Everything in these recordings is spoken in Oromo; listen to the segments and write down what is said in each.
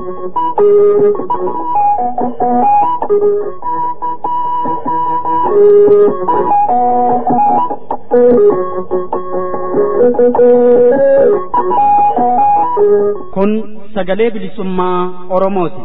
Kun sagalee bilisummaa Oromooti.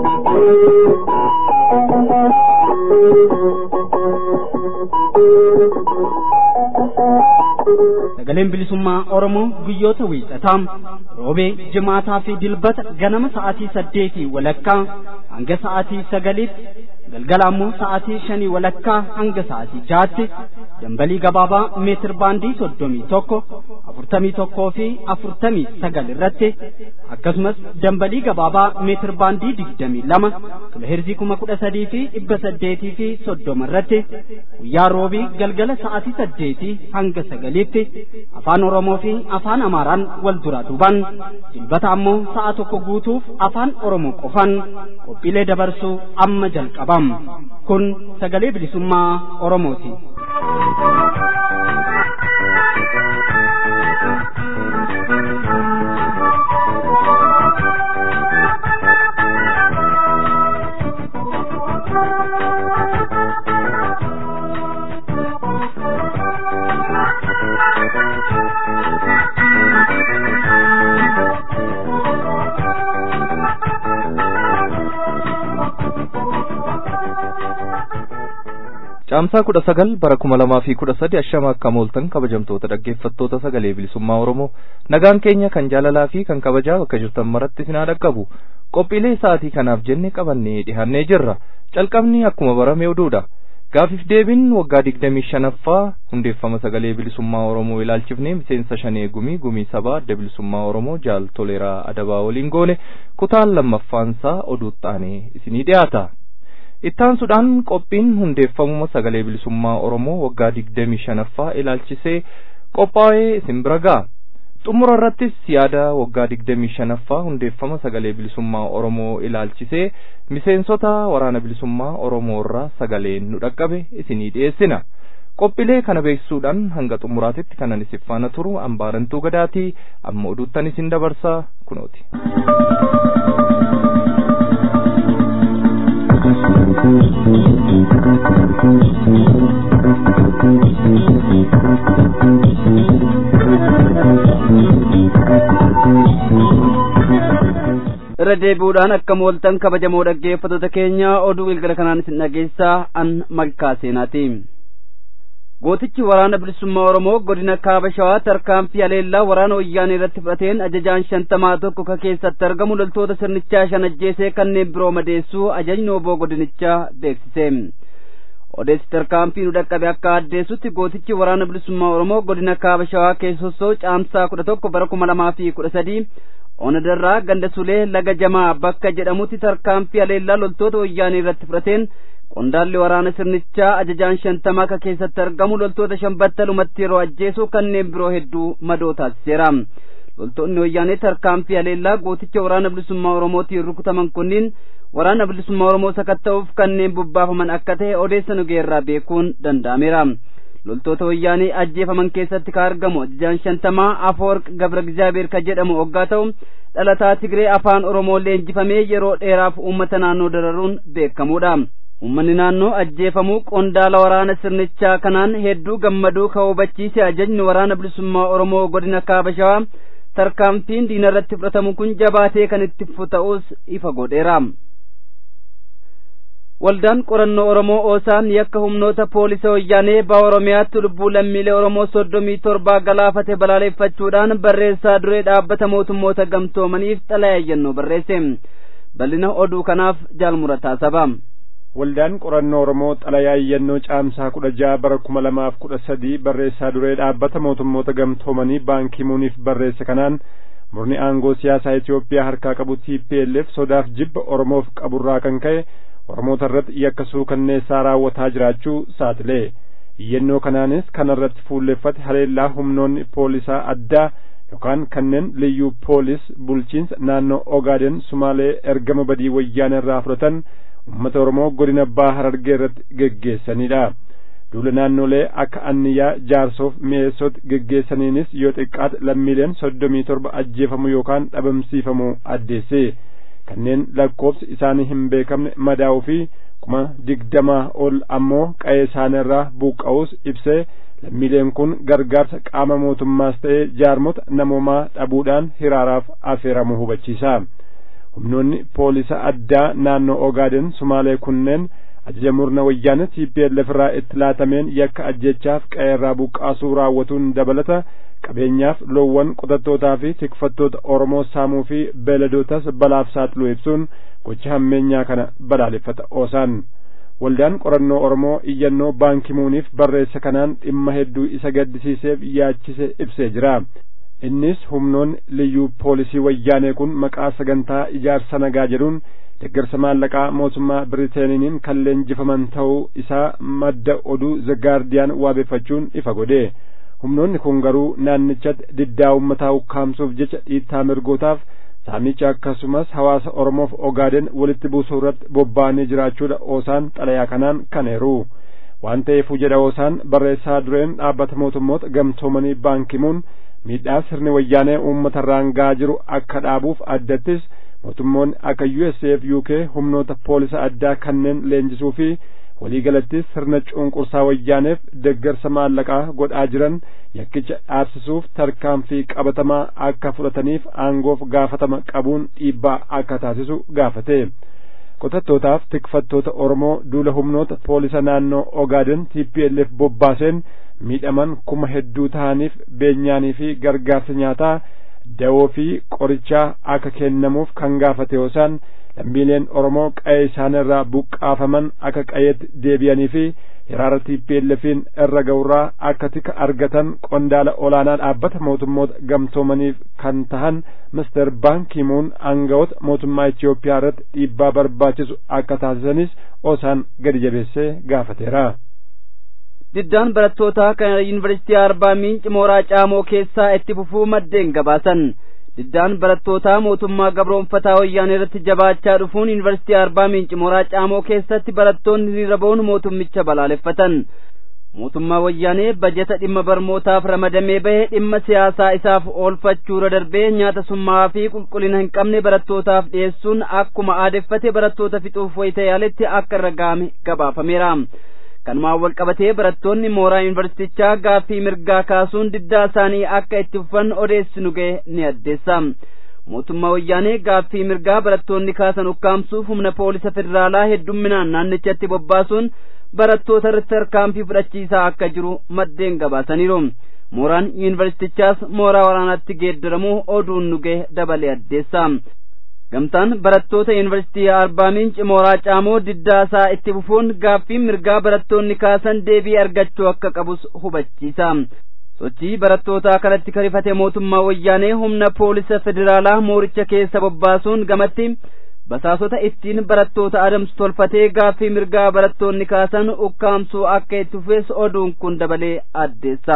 Sagaleen bilisummaa Oromoo guyyoota wiixataa roobee jimaataa fi dilbata ganama sa'aatii saddeetii walakkaa hanga sa'aatii sagaliitti galgala ammoo sa'aatii shanii walakkaa hanga sa'aatii jaatti dambalii gabaabaa meetir baandii soddomii tokko afurtamii tokkoo fi afurtamii sagal irratti akkasumas dambalii gabaabaa meetir baandii digdamii lama kiloheerzii kuma kudha sadii fi dhibba saddeetii fi soddoma irratti guyyaa roobii galgala sa'aatii saddeetii hanga sagaliitti afaan oromoo fi afaan amaaraan wal duraa duuban dilbata ammoo sa'a tokko guutuuf afaan oromoo qofan qophiilee dabarsuu amma jalqabam kun sagalee bilisummaa oromooti. Caamsaa kudha sagal bara kuma lamaa fi kudha sadi ashama akka mooltan kabajamtoota dhaggeeffattoota sagalee bilisummaa Oromoo nagaan keenya kan jaalalaa fi kan kabajaa bakka jirtan maratti sinaa dhaqqabu qophiilee sa'aatii kanaaf jenne qabannee dhihannee jirra calqabni akkuma barame oduudha gaafiif deebiin waggaa digdamii shanaffaa hundeeffama sagalee bilisummaa Oromoo ilaalchifnee miseensa shanee gumii gumii sabaa adda bilisummaa Oromoo jaal toleeraa adabaa waliin goone kutaan lammaffaansaa oduuttaanee isinii dhiyaata. ittaansuudhaan qophiin hundeeffamuma sagalee bilisummaa oromoo waggaa digdamii shanaffaa ilaalchisee qophaa'ee isin bira ga'a xumura irrattis yaada waggaa digdamii shanaffaa hundeeffama sagalee bilisummaa oromoo ilaalchisee miseensota waraana bilisummaa oromoo irraa sagaleen nu dhaqqabe isinii dhiyeessina qophiilee kana beeksisuudhaan hanga xumuraatitti kanan isin faana turu ambaarantuu gadaatii amma oduuttan isin dabarsaa kunooti. irra deebi'uudhaan akka mooltan kabajamoo dhaggeeffattoota keenya oduu galgala kanaan isin dhageessaa an malkaa seenaati gootichi waraana bilisummaa oromoo godina kaaba shawaa tarkaanfii aleellaa waraana wayyaanee irratti fudhateen ajajaan shantamaa tokko ka keessatti argamu loltoota sirnichaa shan ajjeesee kanneen biroo madeessuu ajajni oboo godinichaa beeksise odeessi tarkaanfii nu dhaqqabe akka addeessutti gootichi waraana bilisummaa oromoo godina kaaba shawaa keessossoo caamsaa kudha tokko bara kuma lamaa fi kudha sadii onadarraa ganda sulee laga jamaa bakka jedhamutti tarkaanfii aleellaa loltoota wayyaanee irratti fudhateen qondaalli waraana sirnichaa ajajaan shantamaa ka keessatti argamu loltoota shan battalumatti yeroo ajjeesuu kanneen biroo hedduu madoo taasiseera loltoonni wayyaanee tarkaanfii aleellaa gooticha waraana bilisummaa oromootiin rukutaman kunniin waraana bilisummaa oromoo sakatta'uuf kanneen bobbaafaman akka ta'e odeessa nu geerraa beekuun danda'ameera loltoota wayyaanee ajjeefaman keessatti ka argamu ajajaan shantamaa afoorq gabra gizaabeer ka jedhamu hoggaa ta'u dhalataa tigree afaan oromoo leenjifamee yeroo dheeraaf uummata naannoo dararuun beekamuudha ummanni naannoo ajjeefamuu qondaala waraana sirnichaa kanaan hedduu gammaduu ka hubachiise ajajni waraana bilisummaa oromoo godina kaaba shawaa tarkaanfiin diina irratti fudhatamu kun jabaatee kan itti fufu ta'us ifa godheera waldaan qorannoo oromoo oosaan yakka humnoota poolisa wayyaanee baa oromiyaatti lubbuu lammiilee oromoo soddomii torbaa galaafate balaaleffachuudhaan barreessaa duree dhaabbata mootummoota gamtoomaniif xalayayyannoo barreesse bal'ina oduu kanaaf jaalmurataa saba waldaan qorannoo oromoo xalayayyannoo caamsaa kudha jaha bara kuma lamaaf kudha sadii barreessaa duree dhaabbata mootummoota gamtoomanii baankii muuniif barreesse kanaan murni aangoo siyaasaa Itoophiyaa harkaa qabu TPLF sodaaf jibba oromoof qaburraa kan ka'e oromoota irratti yakka suukanneessaa raawwataa jiraachuu saaxilee iyyannoo kanaanis kanarratti fuulleffate haleellaa humnoonni poolisaa addaa yookaan kanneen liyyuu poolis bulchiinsa naannoo ogaaden sumaalee ergama badii wayyaana irraa fudhatan ummata oromoo godina baha harargee irratti geggeessanidha duula naannolee akka anniyaa jaarsoof mi'eessootti geggeessaniinis yoo xiqqaate lammiileen soddomii torba ajjeefamuu yookaan dhabamsiifamuu addeesse kanneen lakkoofsi isaanii hin beekamne madaa'uu fi kuma digdamaa ol ammoo qa'ee isaaniirraa buqqa'uus ibsee lammiileen kun gargaarsa qaama mootummaas ta'ee jaarmota namoomaa dhabuudhaan hiraaraaf affeeramuu hubachiisa humnoonni poolisa addaa naannoo ogaaden sumaalee kunneen ajaja murna wayyaana TPLF irraa itti laatameen yakka ajjechaaf qe'eerraa buqqaasuu raawwatuun dabalata qabeenyaaf loowwan qotattootaa fi tikfattoota Oromoo saamuu fi beeladootas balaaf saaxiluu ibsuun gocha hammeenyaa kana balaaleffata oosaan. Waldaan qorannoo Oromoo iyyannoo baankimuuniif barreessa kanaan dhimma hedduu isa gaddisiiseef yaachise ibsee jira. Innis humnoonni liyyuu poolisii wayyaanee kun maqaa sagantaa ijaarsa nagaa jedhuun deeggarsa maallaqaa mootummaa Biriteeniin kan leenjifaman ta'uu isaa madda oduu The Guardian waabeeffachuun ifa godhe. Humnoonni kun garuu naannichatti diddaa uummataa ukkaamsuuf jecha dhiittaa mirgootaaf saamicha akkasumas hawaasa Oromoof Ogaaden walitti buusuu irratti bobba'anii jiraachuudha oosaan xalayaa kanaan kaneeru. Waan ta'eefuu jedha oosaan barreessaa dureen dhaabbata mootummoota gamtoomanii baankimuun miidhaa sirni wayyaanee uummata irraan gahaa jiru akka dhaabuuf addattis mootummoonni akka USAF UK humnoota poolisa addaa kanneen leenjisuu fi waliigalattis sirna cunqursaa wayyaaneef deeggarsa maallaqaa godhaa jiran yakkicha dhaabsisuuf tarkaanfii qabatamaa akka fudhataniif aangoof gaafatama qabuun dhiibbaa akka taasisu gaafate. qotattootaaf tikfattoota Oromoo duula humnoota poolisa naannoo Ogaaden TPLF bobbaaseen miidhaman kuma hedduu ta'aniif beenyaanii fi gargaarsa nyaataa dawoo fi qorichaa akka kennamuuf kan gaafate yoosaan lammiileen Oromoo qa'ee isaanirraa buqqaafaman akka qa'eetti deebi'anii fi hiraara TPLFiin irra ga'urraa akka tika argatan qondaala olaanaa dhaabbata mootummoota gamtoomaniif kan tahan Mister Baankimuun aangawoota mootummaa Itoophiyaa irratti dhiibbaa barbaachisu akka taasisanis osaan gadi jabeessee gaafateera. diddaan barattootaa kan yuunivarsiitii arbaa miinci mooraa caamoo keessaa itti fufuu maddeen gabaasan diddaan barattootaa mootummaa gabroonfataa wayyaanee irratti jabaachaa dhufuun yuunivarsiitii arbaa miinci mooraa caamoo keessatti barattoonni hiriira ba'uun mootummicha balaaleffatan mootummaa wayyaanee bajeta dhimma barnootaaf ramadamee bahe dhimma siyaasaa isaaf oolfachuurra darbee nyaata summaa fi qulqullina hin qabne barattootaaf dhiyeessuun akkuma aadeffate barattoota fixuuf wayita yaaletti akka irra ga'ame gabaafameera. kanumaan wal qabatee barattoonni mooraa yuunivarsiitichaa gaaffii mirgaa kaasuun diddaa isaanii akka itti fufan odeessinu ga'e ni addeessa mootummaa wayyaanee gaaffii mirgaa barattoonni kaasan ukkaamsuuf humna poolisa federaalaa heddumminaan naannichatti bobbaasuun barattoota irratti tarkaanfii fudhachiisaa akka jiru maddeen gabaasaniiru mooraan yuunivarsiitichaas mooraa waraanaatti geeddaramuu oduun nu ga'e dabalee addeessa gamtaan barattoota yuunivarsiitii arbaa miinci mooraa caamoo diddaa isaa itti fufuun gaaffiin mirgaa barattoonni kaasan deebii argachuu akka qabus hubachiisa sochii barattootaa kanatti karifate mootummaa wayyaanee humna poolisa federaalaa mooricha keessa bobbaasuun gamatti basaasota ittiin barattoota adamsu tolfatee gaaffii mirgaa barattoonni kaasan ukkaamsuu akka itti fufees oduun kun dabalee addeessa.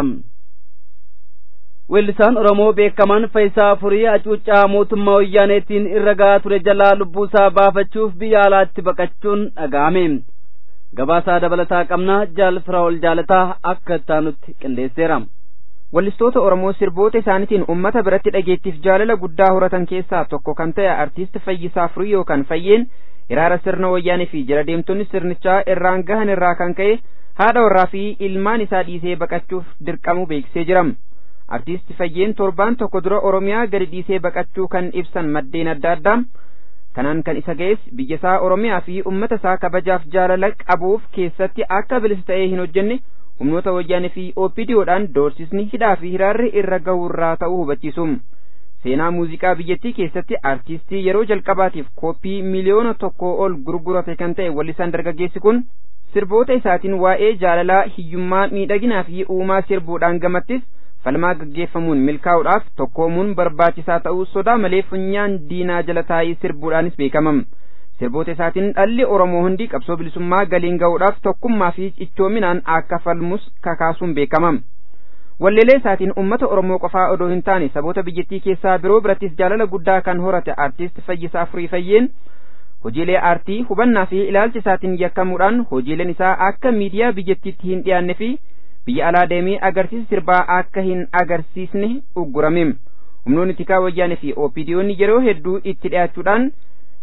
weellisaan oromoo beekamaan faayisaa furii hacuuccaa mootummaa wayyaaneetiin irra gahaa ture jalaa lubbuusaa baafachuuf biyya alaatti baqachuun dhaga'ame gabaasaa dabalataa qabnaa jaal firaa'ol jaalataa akka taanutti qindeesseera Wallistoota Oromoo sirboota isaaniitiin uummata biratti dhageettiif jaalala guddaa horatan keessaa tokko kan ta'e artiist Fayyisaa Furii yookaan Fayyeen hiraara sirna wayyaanee fi jala deemtonni sirnichaa irraan gahan irraa kan ka'e haadha warraa fi ilmaan isaa dhiisee baqachuuf dirqamu beeksisee jira. Artiist Fayyeen torbaan tokko dura Oromiyaa gadi dhiisee baqachuu kan ibsan maddeen adda addaa kanaan kan isa ga'es biyya isaa Oromiyaa fi uummata isaa kabajaaf jaalala qabuuf keessatti akka bilisa ta'ee hin hojjenne humnoota wayyaanee fi OPDOdhaan doorsisni hidhaa fi hiraarri irra gahurraa ta'uu hubachiisu. Seenaa muuziqaa biyyattii keessatti artiistii yeroo jalqabaatiif kooppii miliyoona tokkoo ol gurgurate kan ta'e wallisaan dargaggeessi kun sirboota isaatiin waa'ee jaalalaa hiyyummaa miidhaginaa fi uumaa sirbuudhaan gamattis falmaa gaggeeffamuun milkaa'uudhaaf tokkoomuun barbaachisaa ta'uu sodaa malee funyaan diinaa jala taa'ee sirbuudhaanis beekamam. sirboota isaatiin dhalli Oromoo hundi qabsoo bilisummaa galiin ga'uudhaaf tokkummaa fi cichoominaan akka falmus kakaasuun beekamam. Walleelee isaatiin uummata Oromoo qofaa odoo hin taane saboota biyyattii keessaa biroo birattis jaalala guddaa kan horate artiist Fayyisaa Furii Fayyeen hojiilee aartii hubannaa fi ilaalcha isaatiin yakkamuudhaan hojiileen isaa akka miidiyaa biyyattiitti hin dhiyaanne fi biyya alaa deemee agarsiisa sirbaa akka hin agarsiisne uggurame. Humnoonni tikaa wayyaanee fi OPDOonni yeroo hedduu itti dhiyaachuudhaan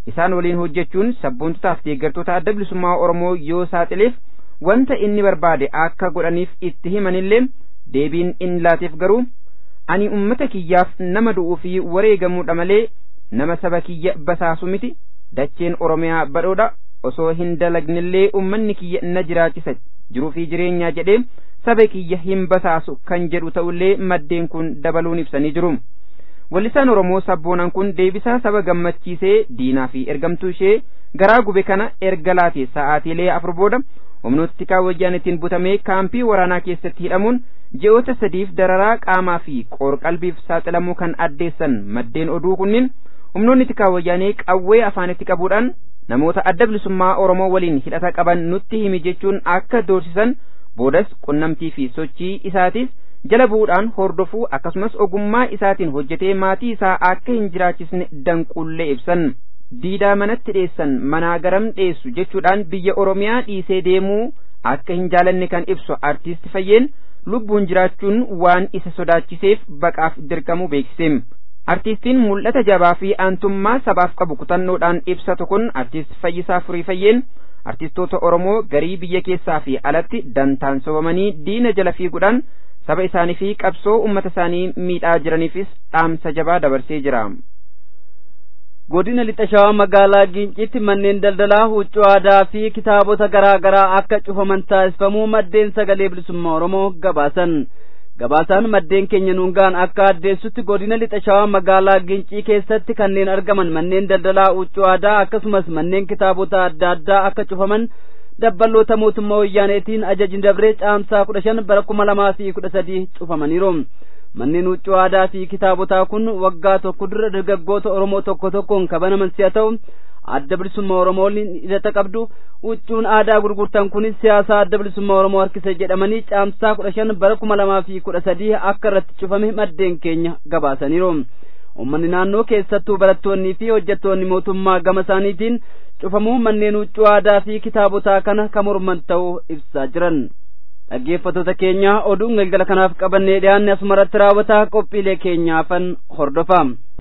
isaan waliin hojjechuun sabboontotaaf deeggartoota adda bilisummaa oromoo yoo saaxileef wanta inni barbaade akka godhaniif itti himanillee deebiin inni laateef garuu ani ummata kiyyaaf nama du'uu fi wareegamuudha malee nama saba kiyya basaasu miti dacheen oromiyaa badhoodha osoo hin dalagnillee ummanni kiyya na jiraachisa jiruu fi jireenyaa jedhee saba kiyya hin basaasu kan jedhu ta'ullee maddeen kun dabaluun ibsanii jiru. Wallisaan Oromoo sabboonaan kun deebisaa saba gammachiisee diinaa fi ergamtuu ishee garaa gube kana erga laate sa'aatiilee afur booda humnooti wayyaanitiin butamee kaampii waraanaa keessatti hidhamuun ji'oota sadiif dararaa qaamaa fi qoor-qalbiif saaxilamuu kan addeessan maddeen oduu kunniin humnoonni tikaa wayyaanee qawwee afaanitti qabuudhaan namoota adda bilisummaa Oromoo waliin hidhata qaban nutti himi jechuun akka doorsisan boodas qunnamtii fi sochii isaatis jala bu'uudhaan hordofuu akkasumas ogummaa isaatiin hojjetee maatii isaa akka hin jiraachisne danqullee ibsan. Diidaa manatti dheessan manaa garam dheessu jechuudhaan biyya Oromiyaa dhiisee deemuu akka hin jaalanne kan ibsu artiist Fayyeen lubbuun jiraachuun waan isa sodaachiseef baqaaf dirqamuu beeksise. Artiistiin mul'ata jabaa fi aantummaa sabaaf qabu kutannoodhaan ibsatu kun artiist Fayyisaa Furii Fayyeen artistoota Oromoo garii biyya keessaa fi alatti dantaan sobamanii diina jala fiiguudhaan saba isaanii fi qabsoo ummata isaanii miidhaa jiraniifis dhaamsa jabaa dabarsee jira. godina lixa shawaa magaalaa giincitti manneen daldalaa huccuu aadaa fi kitaabota garaa garaa akka cufaman taasifamuu maddeen sagalee bilisummaa oromoo gabaasan gabaasaan maddeen keenya nuungaan akka addeessutti godina lixa shawaa magaalaa giincii keessatti kanneen argaman manneen daldalaa huccuu aadaa akkasumas manneen kitaabota adda addaa akka cufaman dabballoota mootummaa wayyaaneetiin ajajni dabree caamsaa kudha shan bara kuma lamaa fi kudha sadii cufamaniiru manneen huccuu aadaa fi kitaabotaa kun waggaa tokko dura dargaggoota oromoo tokko tokkoon kabanaman si'a ta'u adda bilisummaa oromoo hidhata qabdu huccuun aadaa gurgurtan kunis siyaasa adda bilisummaa oromoo harkisa jedhamanii caamsaa kudha shan bara kuma lamaa fi kudha sadii akka irratti cufame maddeen keenya gabaasaniiru ummanni naannoo keessattuu barattoonnii fi hojjettoonni mootummaa gama isaaniitiin cufamuu manneen huccuu aadaa fi kitaabotaa kana kan morman ta'uu ibsaa jiran dhaggeeffattoota keenya oduun galgala kanaaf qabannee dhiyaanne asumarratti raawwataa qophiilee keenyaafan hordofa.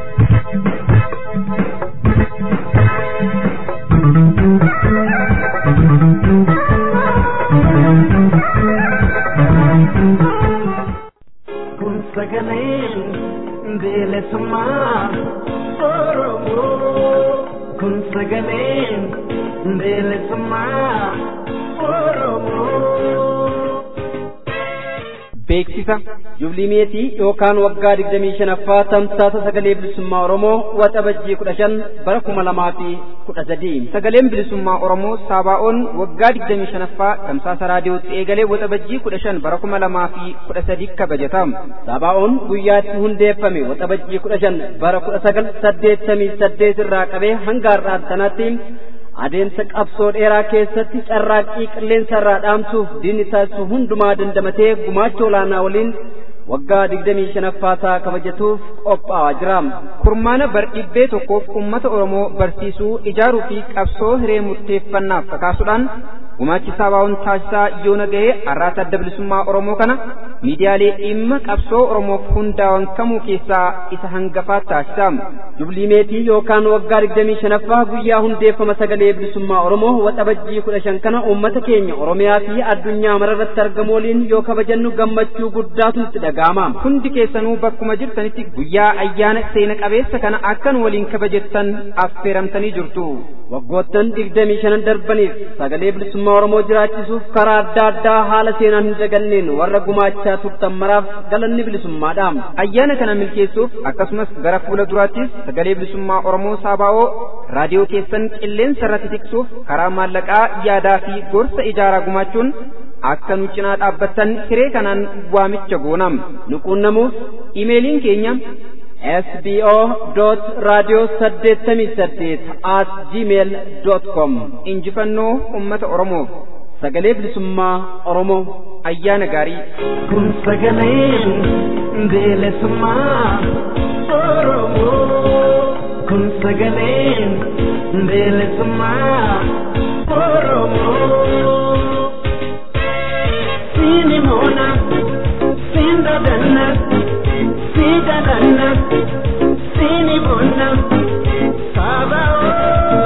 kun sagalee bilisummaa oromoo kun sagalee bilisummaa oromoo. beeksisa jublimeetii yookaan waggaa digdamii shanaffaa tamsaasa sagalee bilisummaa oromoo waxabajjii kudha shan bara kuma lamaa fi kudha sadii sagaleen bilisummaa oromoo saabaa'oon waggaa digdamii shanaffaa tamsaasa raadiyootti eegalee waxabajjii kudha shan bara kuma lamaa fi kudha sadii kabajatamu saabaa'oon guyyaatti hundeeffame waxabajjii kudha shan bara kudha sagal saddeettamii saddeet irraa qabee hanga har'aatti sanaatti adeemsa qabsoo dheeraa keessatti carraaqqii qilleensa irraa dhaamsuuf diinni taasisu hundumaa dandamatee gumaacha olaanaa waliin waggaa digdamii shanaffaa isaa kabajatuuf qophaa'aa jira. kurmaana bar dhibbee tokkoof ummata oromoo barsiisuu ijaaruu fi qabsoo hiree murteeffannaaf kakaasuudhaan gumaachi saabaa'oon taasisaa yoona ga'ee har'aata adda bilisummaa oromoo kana miidiyaalee dhimma qabsoo oromoof hundaa'an kamuu keessaa isa hangafaa taasisa. jublimeetii yookaan waggaa digdamii shanaffaa guyyaa hundeeffama sagalee bilisummaa oromoo waxabajjii kudha shan kana uummata keenya oromiyaa fi addunyaa mararratti argamu waliin yoo kabajannu gammachuu guddaatu nutti dhaga'ama. hundi keessanuu bakkuma jirtanitti guyyaa ayyaana seena qabeessa kana akkan waliin kabajettan affeeramtanii jirtu. waggoottan digdamii shanan darbaniif sagalee bilisummaa oromoo jiraachisuuf karaa adda addaa haala seenaan hin daganneen warra gumaachaa turtan maraaf galanni bilisummaadha. ayyaana kana milkeessuuf akkasumas gara fuula duraattis sagalee bilisummaa oromoo saabaa'oo raadiyoo keessan qilleensa irratti tiksuuf karaa maallaqaa yaadaa fi gorsa ijaaraa gumaachuun akka nu cinaa dhaabbattan hiree kanaan waamicha goonam nu quunnamuuf imeeliin keenya sbo dot raadiyoo saddeettamii saddeet at gmail dot com injifannoo ummata oromoof sagalee bilisummaa oromoo ayyaana gaarii kun sagalee bilisummaa oromoo kun sagalee bilisummaa oromoo siini moona siin dadanna sii dadanna siini moona saabaoo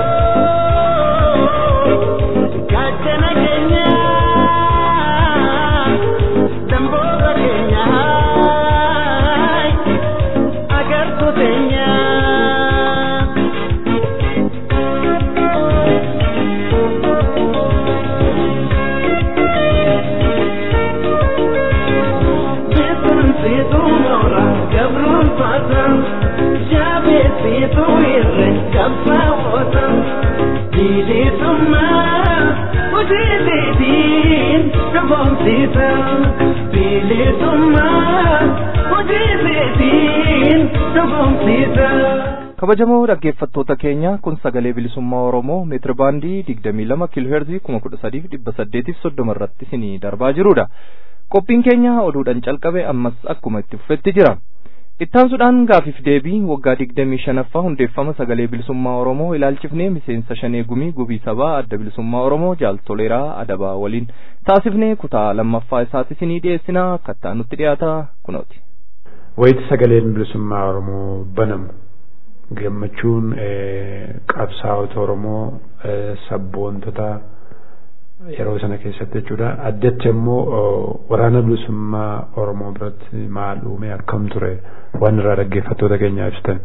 raawwatan bilisummaa hojii seetiin dhugoomsisa bilisummaa hojii seetiin dhugoomsisa. kabajamoo dhaggeeffattoota keenya kun sagalee bilisummaa oromoo meetira baandii digdamii lama kiilooheerzii kuma kudha sadiif dhibba saddeetiif soddoma irratti isinii darbaa jirudha qophiin keenya oduudhaan calqabe ammas akkuma itti fufetti jira ittaansuudhaan gaafiif deebii waggaa digdamii shanaffaa hundeeffama sagalee bilisummaa oromoo ilaalchifnee miseensa shanee gumii gubii sabaa adda bilisummaa oromoo jaaltoleeraa adabaa waliin taasifnee kutaa lammaffaa isaati isinii dhiyeessinaa akkattaa nutti dhiyaata kunooti. Wayita sagaleen bilisummaa oromoo banamu gammachuun qabsaa'ota oromoo sabboontota yeroo sana keessatti jechuudha addatti immoo waraana bilisummaa oromoo biratti maal uume akkam ture waan irraa dhaggeeffattoota keenyaa ibsitan.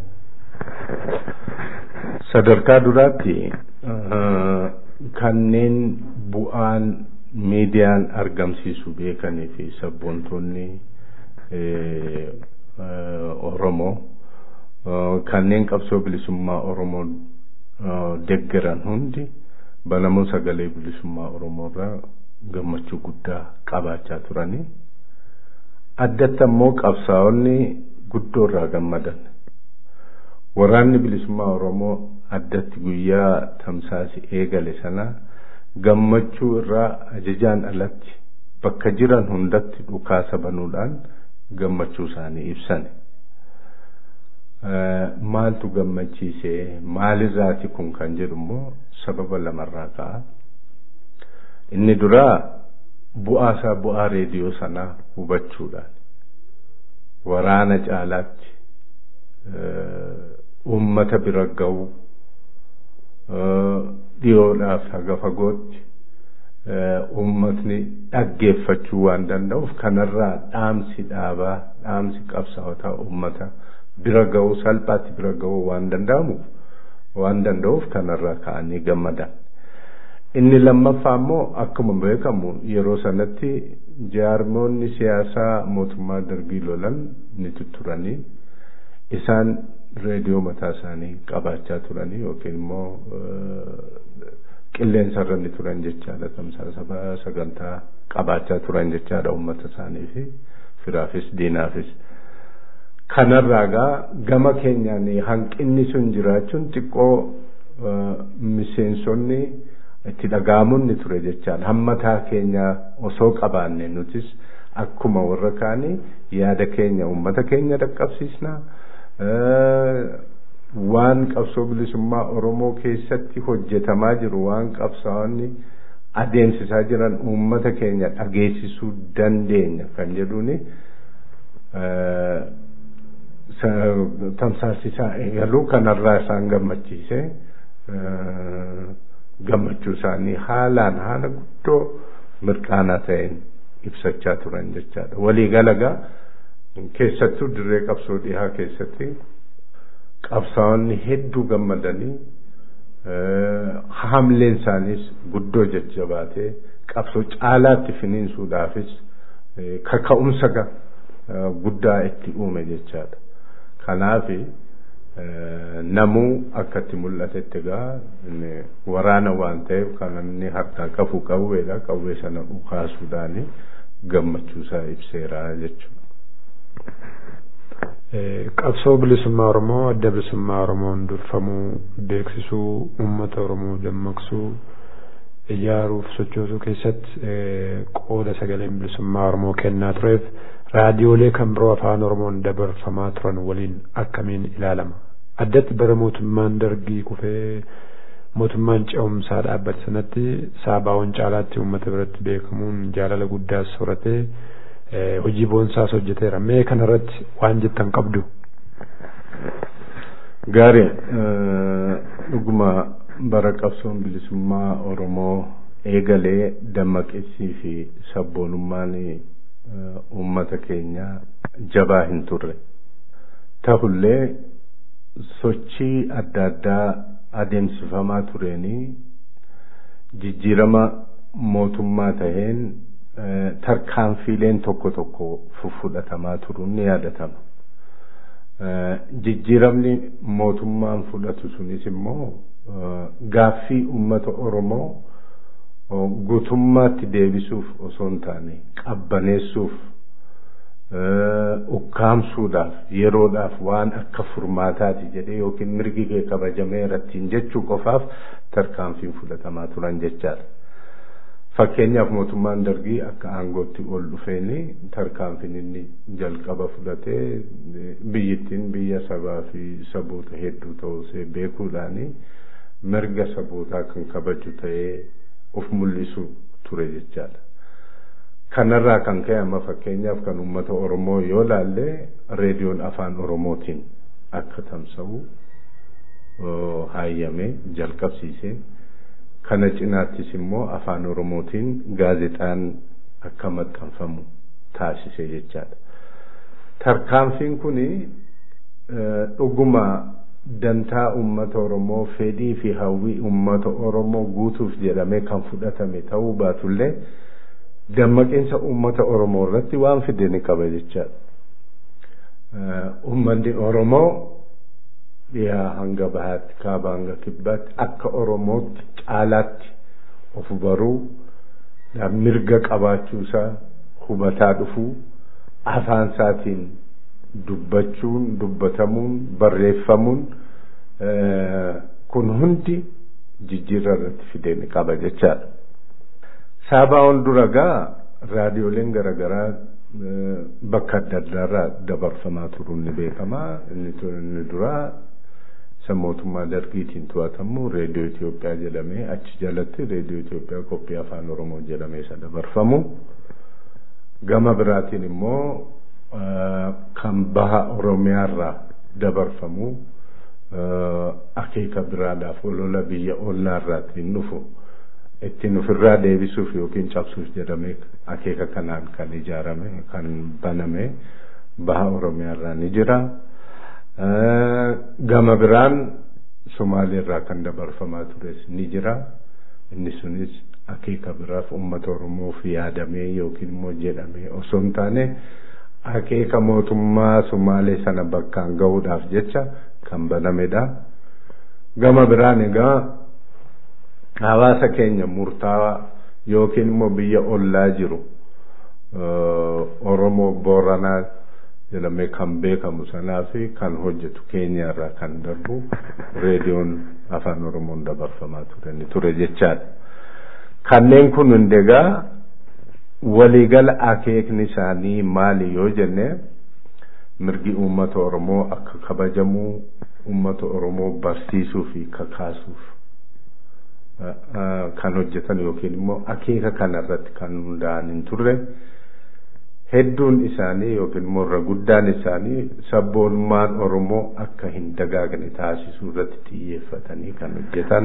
sadarkaa duraatti kanneen bu'aan miidiyaan argamsiisu beekanii fi sabboontonni oromoo kanneen qabsoo bilisummaa oromoo deggeran hundi banamuu sagalee bilisummaa oromoo irraa gammachuu guddaa qabaachaa turanii addatti ammoo qabsaa'onni guddoo irraa gammadan waraanni bilisummaa oromoo addatti guyyaa tamsaasi eegale sana gammachuu irraa ajajaan alatti bakka jiran hundatti dhukaasa banuudhaan gammachuu isaanii ibsane. maaltu gammachiise maalirraati kun kan jedhu immoo sababa lamarraa ka'a inni duraa bu'aa isaa bu'aa reediyoo sanaa hubachuudhaan waraana caalaatti uummata bira ga'u dhiyoodhaaf haga fagootti uummatni dhaggeeffachuu waan danda'uuf kanarraa dhaamsi dhaabaa dhaamsi qabsaa'otaa uummata bira ga'uu salphaatti bira ga'uu waan danda'amuuf waan danda'uuf kanarraa ka'anii gammadan. Inni lammaffaa immoo akkuma beekamu yeroo sanatti jaarmoonni siyaasaa mootummaa dargii lolan ni tutturanii isaan reediyoo mataa isaanii qabaachaa turanii yookiin immoo qilleensarra ni turan jechaadha tamsaasa sagantaa qabaachaa turan jechaadha uummata isaanii fi firaafis diinaafis. kanarraa gaa gama keenyaan hanqinni sun jiraachuun xiqqoo miseensonni itti dhaga'amuun ni ture jechaadha hammataa keenya osoo qabaanne nutis akkuma warra kaanii yaada keenya uummata keenya dhaqqabsiisna waan qabsoo bilisummaa oromoo keessatti hojjetamaa jiru waan qabsaa'onni adeemsisaa jiran uummata keenya dhageessisuu dandeenya kan jedhuuni tamsaasisaa eegaluu kanarraa isaan gammachiise gammachuu isaanii haalaan haala guddoo mirqaanaa ta'een ibsachaa turan jechaadha. Waliigalagaa keessattuu dirree qabsoo dhihaa keessatti qabsaa'onni hedduu gammadanii hamleen isaaniis guddoo jajjabaatee qabsoo caalaatti finiinsuudhaafis kaka'umsa guddaa itti uume jechaadha. Kanaaf namuu akkatti mul'atetti egaa waraana waan ta'eef kan inni harkaa qabu qawweedha qawwee sana dhukaasuudhaan gammachuusaa ibseera jechuudha. Qabsoo bilisummaa Oromoo adda bilisummaa Oromoon durfamuu beeksisuu uummata Oromoo dammaqsuu ijaaruuf sochoosuu keessatti qooda sagaleen bilisummaa Oromoo kennaa tureef raadiyoolee kan biroo afaan Oromoon dabarfamaa turan waliin akkamiin ilaalama. Addatti bara mootummaan dargii kufee mootummaan ce'umsaa dhaabbate sanatti saabaawwan caalaatti uummata biratti beekamuun jaalala guddaas horatee hojii boonsaas hojjeteera. Mee kanarratti waan jettan qabdu. Gaarii dhuguma bara qabsoon bilisummaa Oromoo eegalee dammaqeessii fi sabboonummaan uummata keenya jabaa hin turre. Ta'ullee sochii adda addaa adeemsifamaa tureenii jijjiirama mootummaa taheen tarkaanfiileen tokko tokko fudhatamaa turuun ni yaadatama. jijjiiramni mootummaan fudhatu sunis immoo gaaffii ummata oromoo guutummaatti deebisuuf osoo hin taane qabbaneessuuf ukkaamsuudhaaf yeroodhaaf waan akka furmaataati jedhee yookiin mirgi kee kabajamee irrattiin jechuu qofaaf tarkaanfiin fudhatamaa turan jechaadha. Fakkeenyaaf mootummaan dargii akka aangootti ol dhufeeni tarkaanfiin inni jalqaba fudhatee biyyittiin biyya sabaa fi saboota hedduu ta'uu beekuudhaani mirga sabootaa kan kabaju ta'ee of mul'isu ture jechaadha. Kanarraa kan ka'e amma fakkeenyaaf kan uummata Oromoo yoo laalle reediyoon afaan Oromootiin akka tamsa'u haayyame jalqabsiise. Kana cinaattis immoo afaan Oromootiin gaazexaan akka maxxanfamu taasise jechaadha. Tarkaanfiin kuni dhuguma dantaa uummata Oromoo fedhii fi hawwii uummata Oromoo guutuuf jedhamee kan fudhatame ta'uu baatullee dammaqinsa uummata Oromoo irratti waan fide ni qaba jechaadha. Uummanni Oromoo dhiyaa hanga bahaatti kaaba hanga kibbaatti akka Oromootti caalaatti of baruu mirga qabaachuusaa hubataa dhufuu afaan isaatiin dubbachuun dubbatamuun barreeffamuun kun hundi jijjiirraa irratti fidee ni qaba jechaadha. Saabaa'oon dura gaa raadiyooleen garaagaraa bakka adda addaarraa dabarfamaa turuun ni beekama. Inni duraa isa mootummaa dargiitiin to'atamu reediyoo Itoophiyaa jedhamee achi jalatti reediyoo Itoophiyaa qophii afaan Oromoo jedhamee isa dabarfamu. Gama biraatiin immoo kan baha Oromiyaarraa dabarfamu akeeka biraadhaaf olola biyya ollaarraatiin dhufu ittiin ofirraa deebisuuf yookiin cabsuuf jedhamee akeeka kanaan kan ijaarame kan baname baha Oromiyaarraa ni jira. Gama biraan Somaaliirraa kan dabarfamaa tures ni jira. Inni sunis akeeka biraaf uummata Oromoof yaadamee yookiin immoo jedhamee osoo hin taane akeeka mootummaa Somaalee sana bakkaan gahuudhaaf jecha kan banamedha. Gama biraan egaa hawaasa keenya murtaawaa yookiin immoo biyya ollaa jiru Oromoo Booranaa jedhamee kan beekamu sanaa fi kan hojjetu keenyaarraa kan darbu reediyoon afaan Oromoon dabarfamaa ture ni ture jechaadha. Kanneen kun hundegaa waliigala akeekni isaanii maali yoo jenne mirgi uummata Oromoo akka kabajamuu uummata Oromoo barsiisuu fi kakaasuuf kan hojjetan yookiin immoo akeeka kanarratti kan hundaa'an hin turre hedduun isaanii yookiin immoo irra guddaan isaanii sabboonummaan Oromoo akka hin dagaagne taasisuu irratti xiyyeeffatanii kan hojjetan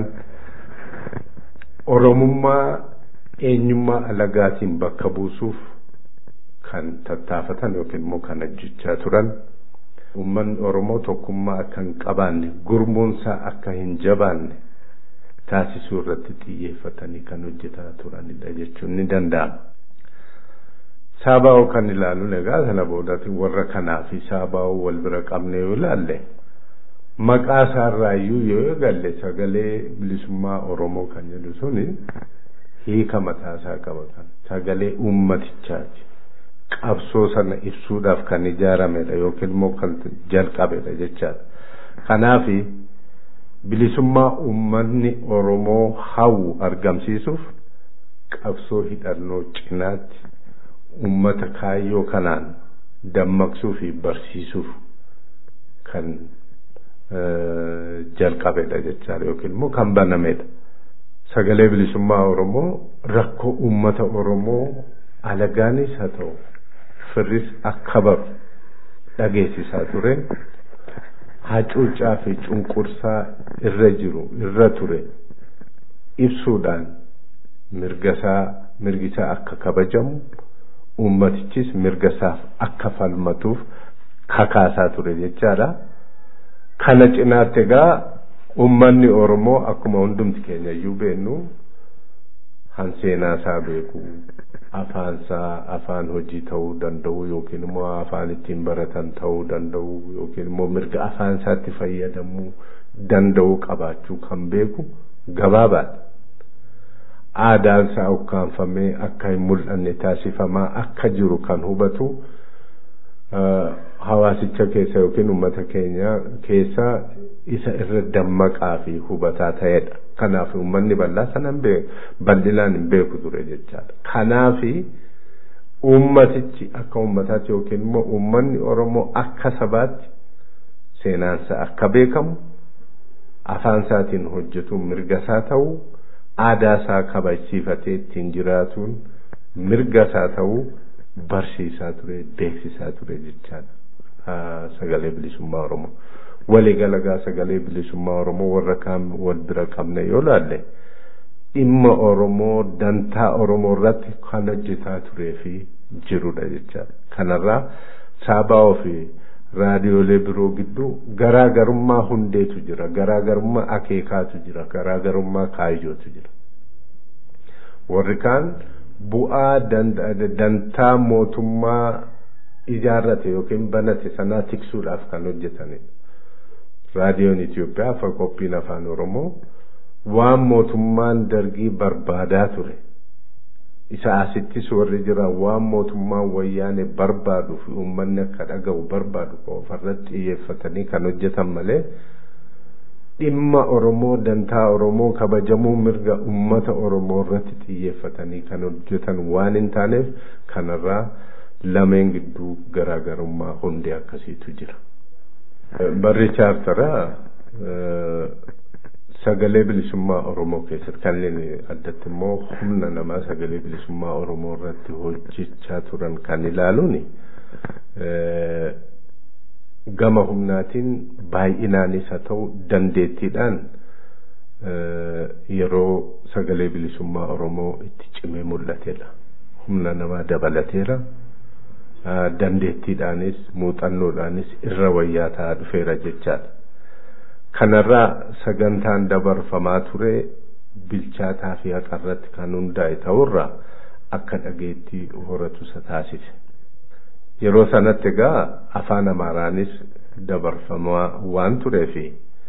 Oromummaa eenyummaa alagaatiin bakka buusuuf kan tattaafatan yookiin immoo kan hojjechaa turan uummanni Oromoo tokkummaa akka hin qabaanne gurmuunsaa akka hin jabaanne taasisuu irratti xiyyeeffatanii kan hojjetaa turanidha jechuun ni danda'ama. Saabaa'oo kan ilaaluun egaa sana boodatti warra kanaa fi saabaa'oo wal bira qabne yoo ilaalle maqaa isaarraayyuu yoo eegalle sagalee bilisummaa Oromoo kan jedhu suni hiika mataasaa qaba kan sagalee uummatichaati. Qabsoo sana ibsuudhaaf kan ijaaramedha yookiin immoo kan jalqabedha jechaadha. Kanaafi bilisummaa uummanni Oromoo hawwu argamsiisuuf qabsoo hidhannoo cinaatti uummata kaayyoo kanaan dammaqsuu fi barsiisuuf kan jalqabedha jechaadha yookiin immoo kan banamedha. Sagalee bilisummaa Oromoo rakkoo uummata Oromoo alagaanis haa ta'u firris akka baru dhageessisaa ture. hacuuccaa fi cunqursaa irra jiru irra ture ibsuudhaan mirgasaa mirgisaa akka kabajamu ummatichis mirgasaaf akka falmatuuf kakaasaa ture jechaadha. Kana cinaatti egaa ummanni Oromoo akkuma hundumti keenya iyyuu beennu han seenaasaa beeku afaansaa afaan hojii ta'uu danda'u yookiin immoo afaan ittiin baratan ta'uu danda'u yookiin immoo mirga afaan isaatti fayyadamuu danda'u qabaachuu kan beeku gabaabaadha. Aadaan isaa ukkaanfamee akka hin mul'anne taasifamaa akka jiru kan hubatu hawaasicha keessa yookiin uummata keenya keessa isa irra dammaqaa fi hubataa ta'edha. Kanaaf uummanni bal'aa sanan bal'inaan hin beeku ture jechaadha. Kanaaf uummatichi akka uummataatti yookiin immoo uummanni Oromoo akka sabaatti seenaansa akka beekamu afaan isaatiin hojjetuun mirga isaa ta'uu aadaa isaa kabachiifatee ittiin jiraatuun mirga isaa ta'uu barsiisaa ture beeksisaa ture jechaadha sagalee bilisummaa oromoo waliigalagaa sagalee bilisummaa oromoo warra kaan wal bira qabne yoo laalle dhimma oromoo dantaa oromoo irratti kan hojjetaa turee fi jirudha jechaadha kanarraa saabaa fi raadiyoolee biroo gidduu garaagarummaa hundeetu jira garaagarummaa akeekaatu jira garaagarummaa kaayyootu jira warri kaan bu'aa dantaa mootummaa ijaarrate yookiin banate sanaa tiksuudhaaf kan hojjetanidha. Raadiyoon Itoophiyaa afa qophiin afaan Oromoo waan mootummaan dargii barbaadaa ture. Isa asittis warri jiran waan mootummaan wayyaane barbaadu fi uummanni akka dhaga'u barbaadu qofarratti xiyyeeffatanii kan hojjetan malee dhimma Oromoo dantaa Oromoo kabajamuu mirga uummata Oromoo irratti xiyyeeffatanii kan hojjetan waan hin taaneef kanarraa lameen gidduu garaagarummaa hundee akkasiitu jira. Barri chaartaraa sagalee bilisummaa Oromoo keessatti kanneen addatti immoo humna namaa sagalee bilisummaa Oromoo irratti hojjechaa turan kan ilaaluun gama humnaatiin baay'inaanis haa ta'u dandeettiidhaan yeroo sagalee bilisummaa Oromoo itti cimee mul'atedha. Humna namaa dabalateera. Dandeettiidhaanis muuxannoodhaanis irra wayyaa ta'aa dhufeera jechaadha. Kanarraa sagantaan dabarfamaa ture bilchaataa fi haqarratti kan hundaa'e ta'urraa akka dhageettii horatu isa taasise. Yeroo sanatti egaa afaan Amaaraanis dabarfamaa waan tureefi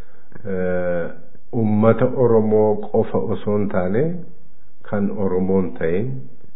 ummata Oromoo qofa osoo hin taane kan Oromoon ta'in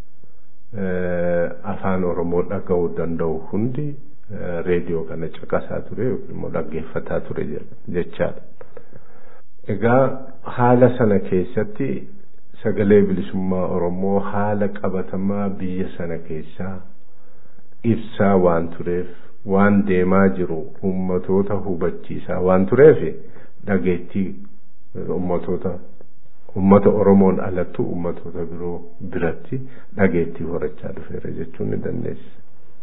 afaan Oromoo dhaga'uu danda'u hundi reediyoo kana caqasaa ture yookiin immoo dhaggeeffataa ture jechaadha. Egaa haala sana keessatti sagalee bilisummaa Oromoo haala qabatamaa biyya sana keessaa ibsaa waan tureef waan deemaa jiru ummatoota hubachiisaa waan tureef dhageettii ummatoota ummata Oromoon alattu ummatoota biroo biratti dhageettii horachaa dhufeera jechuun ni dandeessa.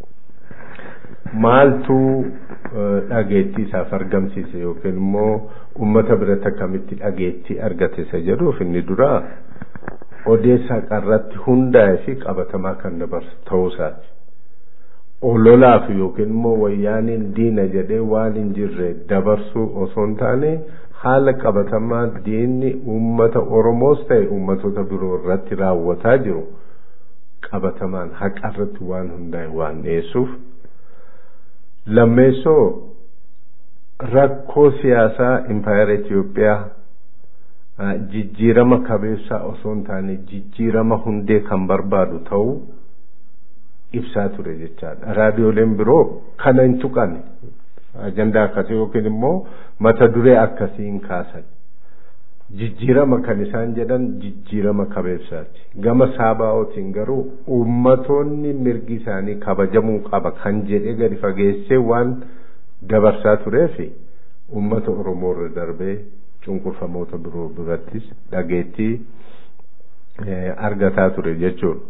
Maaltu dhageettii isaaf argamsiise yookiin immoo ummata biratti akkamitti dhageettii argate isa jedhuuf inni duraa odeessa haqarratti hundaa'e fi qabatamaa kan dabarsu ta'uusaati. ololaaf yookiin immoo wayyaaniin diina jedhee waan hin jirre dabarsuu osoo hin taane haala qabatamaa diinni uummata Oromoos ta'e uummatoota biroo irratti raawwataa jiru qabatamaan haqa irratti waan hundaa'e waan dhiyeessuuf lammeessoo rakkoo siyaasaa impaayera Itoophiyaa jijjiirama kabeessaa osoo hin taane jijjiirama hundee kan barbaadu ta'uu ibsaa ture jechaadha. Raadiyooleen biroo kana hin tuqanne ajandaa akkasii yookiin immoo mata duree akkasii hin kaasan. Jijjiirama kan isaan jedhan jijjiirama kabeessaati. Gama saabaa'ootiin garuu uummatoonni mirgi isaanii kabajamuu qaba kan jedhee gadi fageessee waan dabarsaa tureef uummata Oromoo irra darbee cunqurfamoota biroo birattis dhageettii argataa ture jechuudha.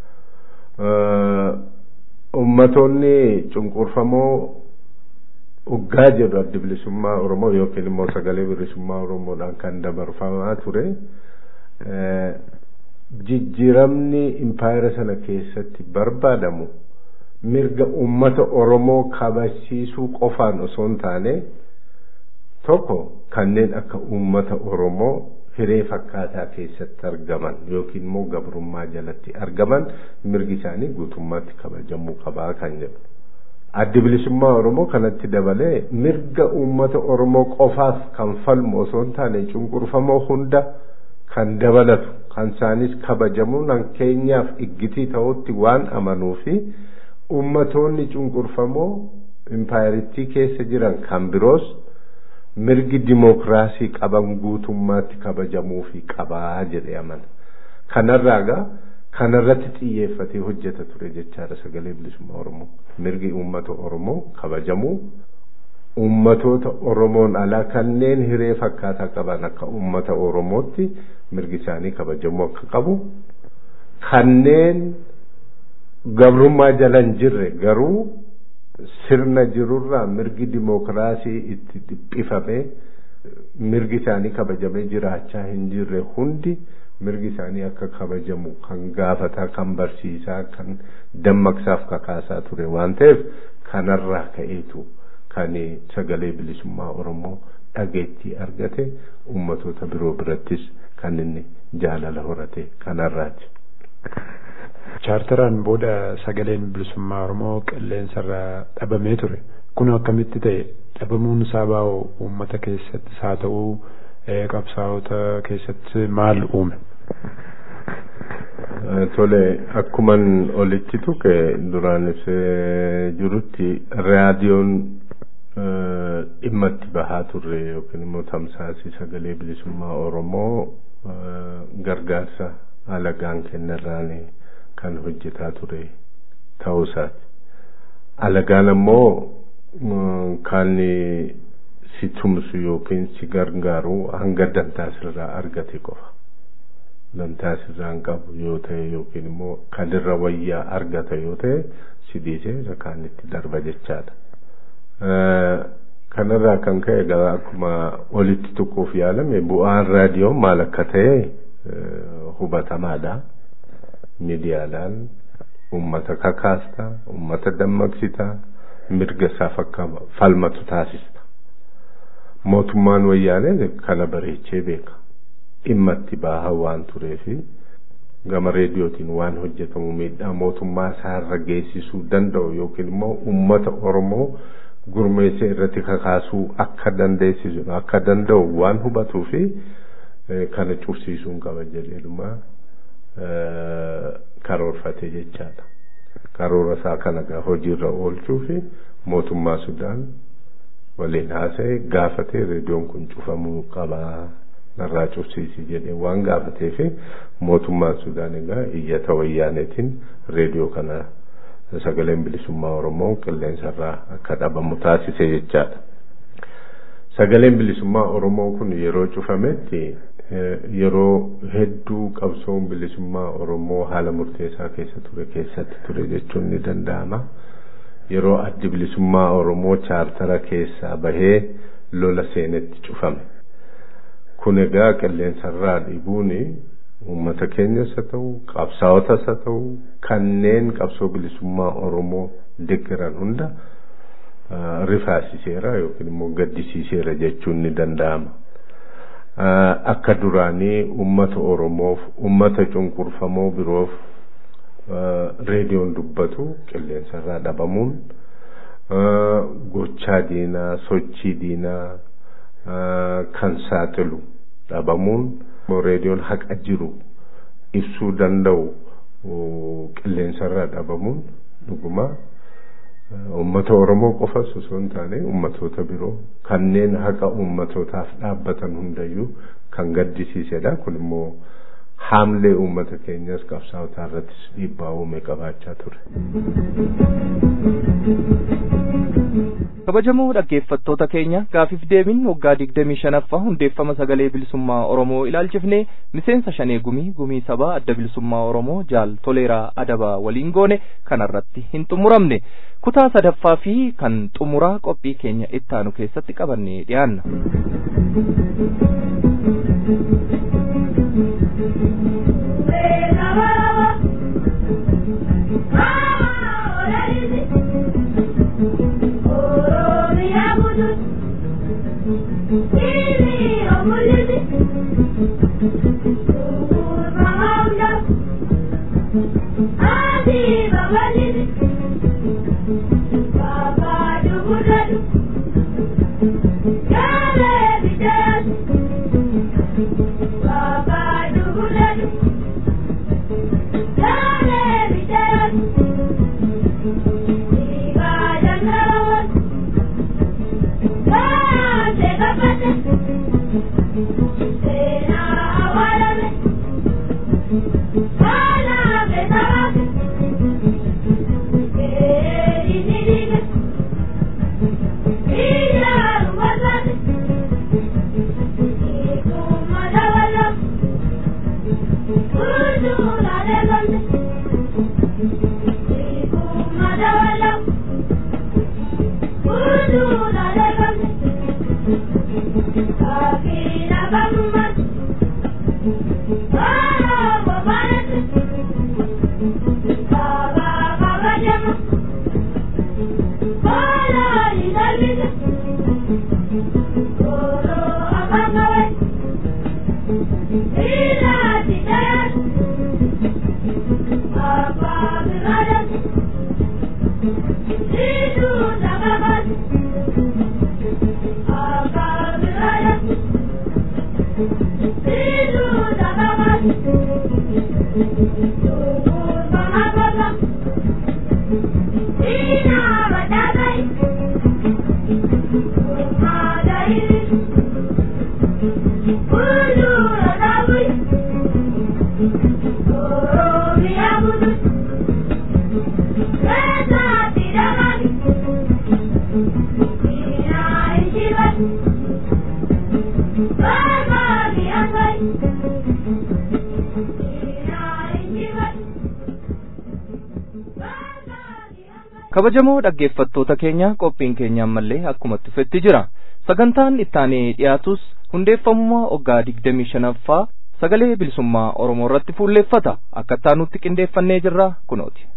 ummatoonni cunqurfamoo uggaa jedhu addi bilisummaa Oromoo yookiin immoo sagalee bilisummaa Oromoodhaan kan dabarfamaa ture jijjiiramni impaayera sana keessatti barbaadamu mirga ummata Oromoo kabachiisuu qofaan osoo hin taane tokko kanneen akka ummata Oromoo hiree fakkaataa keessatti argaman yookiin immoo gabrummaa jalatti argaman mirgi isaanii guutummaatti kabajamuu qabaa kan jedhu. Addi bilisummaa Oromoo kanatti dabalee mirga uummata Oromoo qofaaf kan falmu osoo hin taane cunqurfamoo hunda kan dabalatu kan isaanis kabajamuu nan keenyaaf iggitii ta'utti waan amanuu fi uummatoonni cunqurfamoo impaayiritii keessa jiran kan biroos mirgi dimookiraasii qaban guutummaatti kabajamuu fi qabaa jedhee amana. Kanarraa gaa kanarratti xiyyeeffatee hojjeta ture jechaadha sagalee bilisummaa Oromoo. Mirgi uummata Oromoo kabajamuu uummatoota Oromoon alaa kanneen hiree fakkaataa qaban akka uummata Oromootti mirgi isaanii kabajamuu akka qabu kanneen gabrummaa jala hin jirre garuu sirna jirurraa mirgi dimookiraasii itti dhiphifamee mirgi isaanii kabajamee jiraachaa hin jirre hundi mirgi isaanii akka kabajamu kan gaafataa kan barsiisaa kan dammaqsaaf kakaasaa ture waan ta'eef kanarraa ka'eetu kan sagalee bilisummaa Oromoo dhageettii argate ummatoota biroo birattis kan inni jaalala horate kanarraati. chaartaraan booda sagaleen bilisummaa Oromoo qilleensarra dhabamee ture. Kun akkamitti ta'e dhabamuun sabaa uummata keessattis haa ta'uu qabsaa'ota keessatti maal uume? Tole akkuman olitti tuqe duraan ibsee jirutti raadiyoon dhimma itti bahaa turre yookiin immoo tamsaasii sagalee bilisummaa Oromoo gargaarsa alagaan kennarraanii kan hojjetaa ture ta'uu isaati. Alagaan ammoo kan si tumsu yookiin si gargaaru hanga dantaa sirraa argate qofa. Dantaa sirraa hin qabu yoo ta'e yookiin immoo kan irra wayyaa argata yoo ta'e si dhiisee kaan itti darba jechaadha. Kanarraa kan ka'e egaa akkuma olitti tuquuf yaalame bu'aan raadiyoo maal akka ta'e hubatamaadha. miidiyaadhaan ummata kakaasta ummata dammaqsita mirga isaaf akka falmatu taasista mootummaan wayyaanee kana bareechee beeka dhimma itti baaha waan tureefi gama reediyootiin waan hojjetamu miidhaa mootummaa isaarra geessisuu danda'u yookiin immoo ummata oromoo gurmeessee irratti kakaasuu akka dandeessisu akka danda'u waan hubatuu fi kana cufsiisuun qaba jedheedhuma karoorfate jechaadha. Karoora isaa kana gaa hojiirra oolchuu fi mootummaa Sudaan waliin haasa'e gaafatee reediyoon kun cufamuu qabaa narraa cufsiisi jedhee waan gaafatee fi mootummaan Sudaan egaa iyyata wayyaaneetiin reediyoo kana sagaleen bilisummaa Oromoo qilleensarraa akka dhabamu taasise jechaadha. Sagaleen bilisummaa Oromoo kun yeroo cufametti yeroo hedduu qabsoon bilisummaa Oromoo haala murteessaa keessa ture keessatti ture jechuun ni danda'ama. Yeroo addi bilisummaa Oromoo chaartara keessaa bahee lola seenetti cufame. Kun egaa qilleensarraa dhibuun uummata keenyas haa ta'u qabsaa'otas haa ta'u kanneen qabsoo bilisummaa Oromoo deeggaran hunda rifaasiseera yookiin immoo gaddisiiseera jechuun ni danda'ama. akka duraanii ummata oromoof ummata cunqurfamoo biroof reediyoon dubbatu qilleensarraa dhabamuun gochaa diinaa sochii diinaa kan saaxilu dhabamuun reediyoon haqa jiru ibsuu danda'u qilleensarraa dhabamuun dhuguma ummata oromoo qofas osoo hin taane ummatoota biroo kanneen haqa ummatootaaf dhaabbatan hundayyuu kan gaddisiisedha kun immoo haamlee ummata keenyas qabsaa'otaa irrattis dhiibbaa uume qabaachaa ture. kabajamoo dhaggeeffattoota keenya gaafiif deebiin waggaa digdamii shanaffaa hundeeffama sagalee bilisummaa oromoo ilaalchifne miseensa shanee gumii gumii sabaa adda bilisummaa oromoo jaal toleeraa adabaa waliin goone kanarratti hin xumuramne kutaa sadaffaa fi kan xumuraa qophii keenya ittaanu keessatti qabannee dhiyaanna. Thank you. kabajamoo dhaggeeffattoota keenya qophiin keenya ammallee akkuma tufetti jira sagantaan ittaanee dhiyaatus hundeeffamummaa waggaa digdamii shanaffaa sagalee bilisummaa oromoo irratti fuulleeffata akka ittaanutti qindeeffannee jirra kunooti.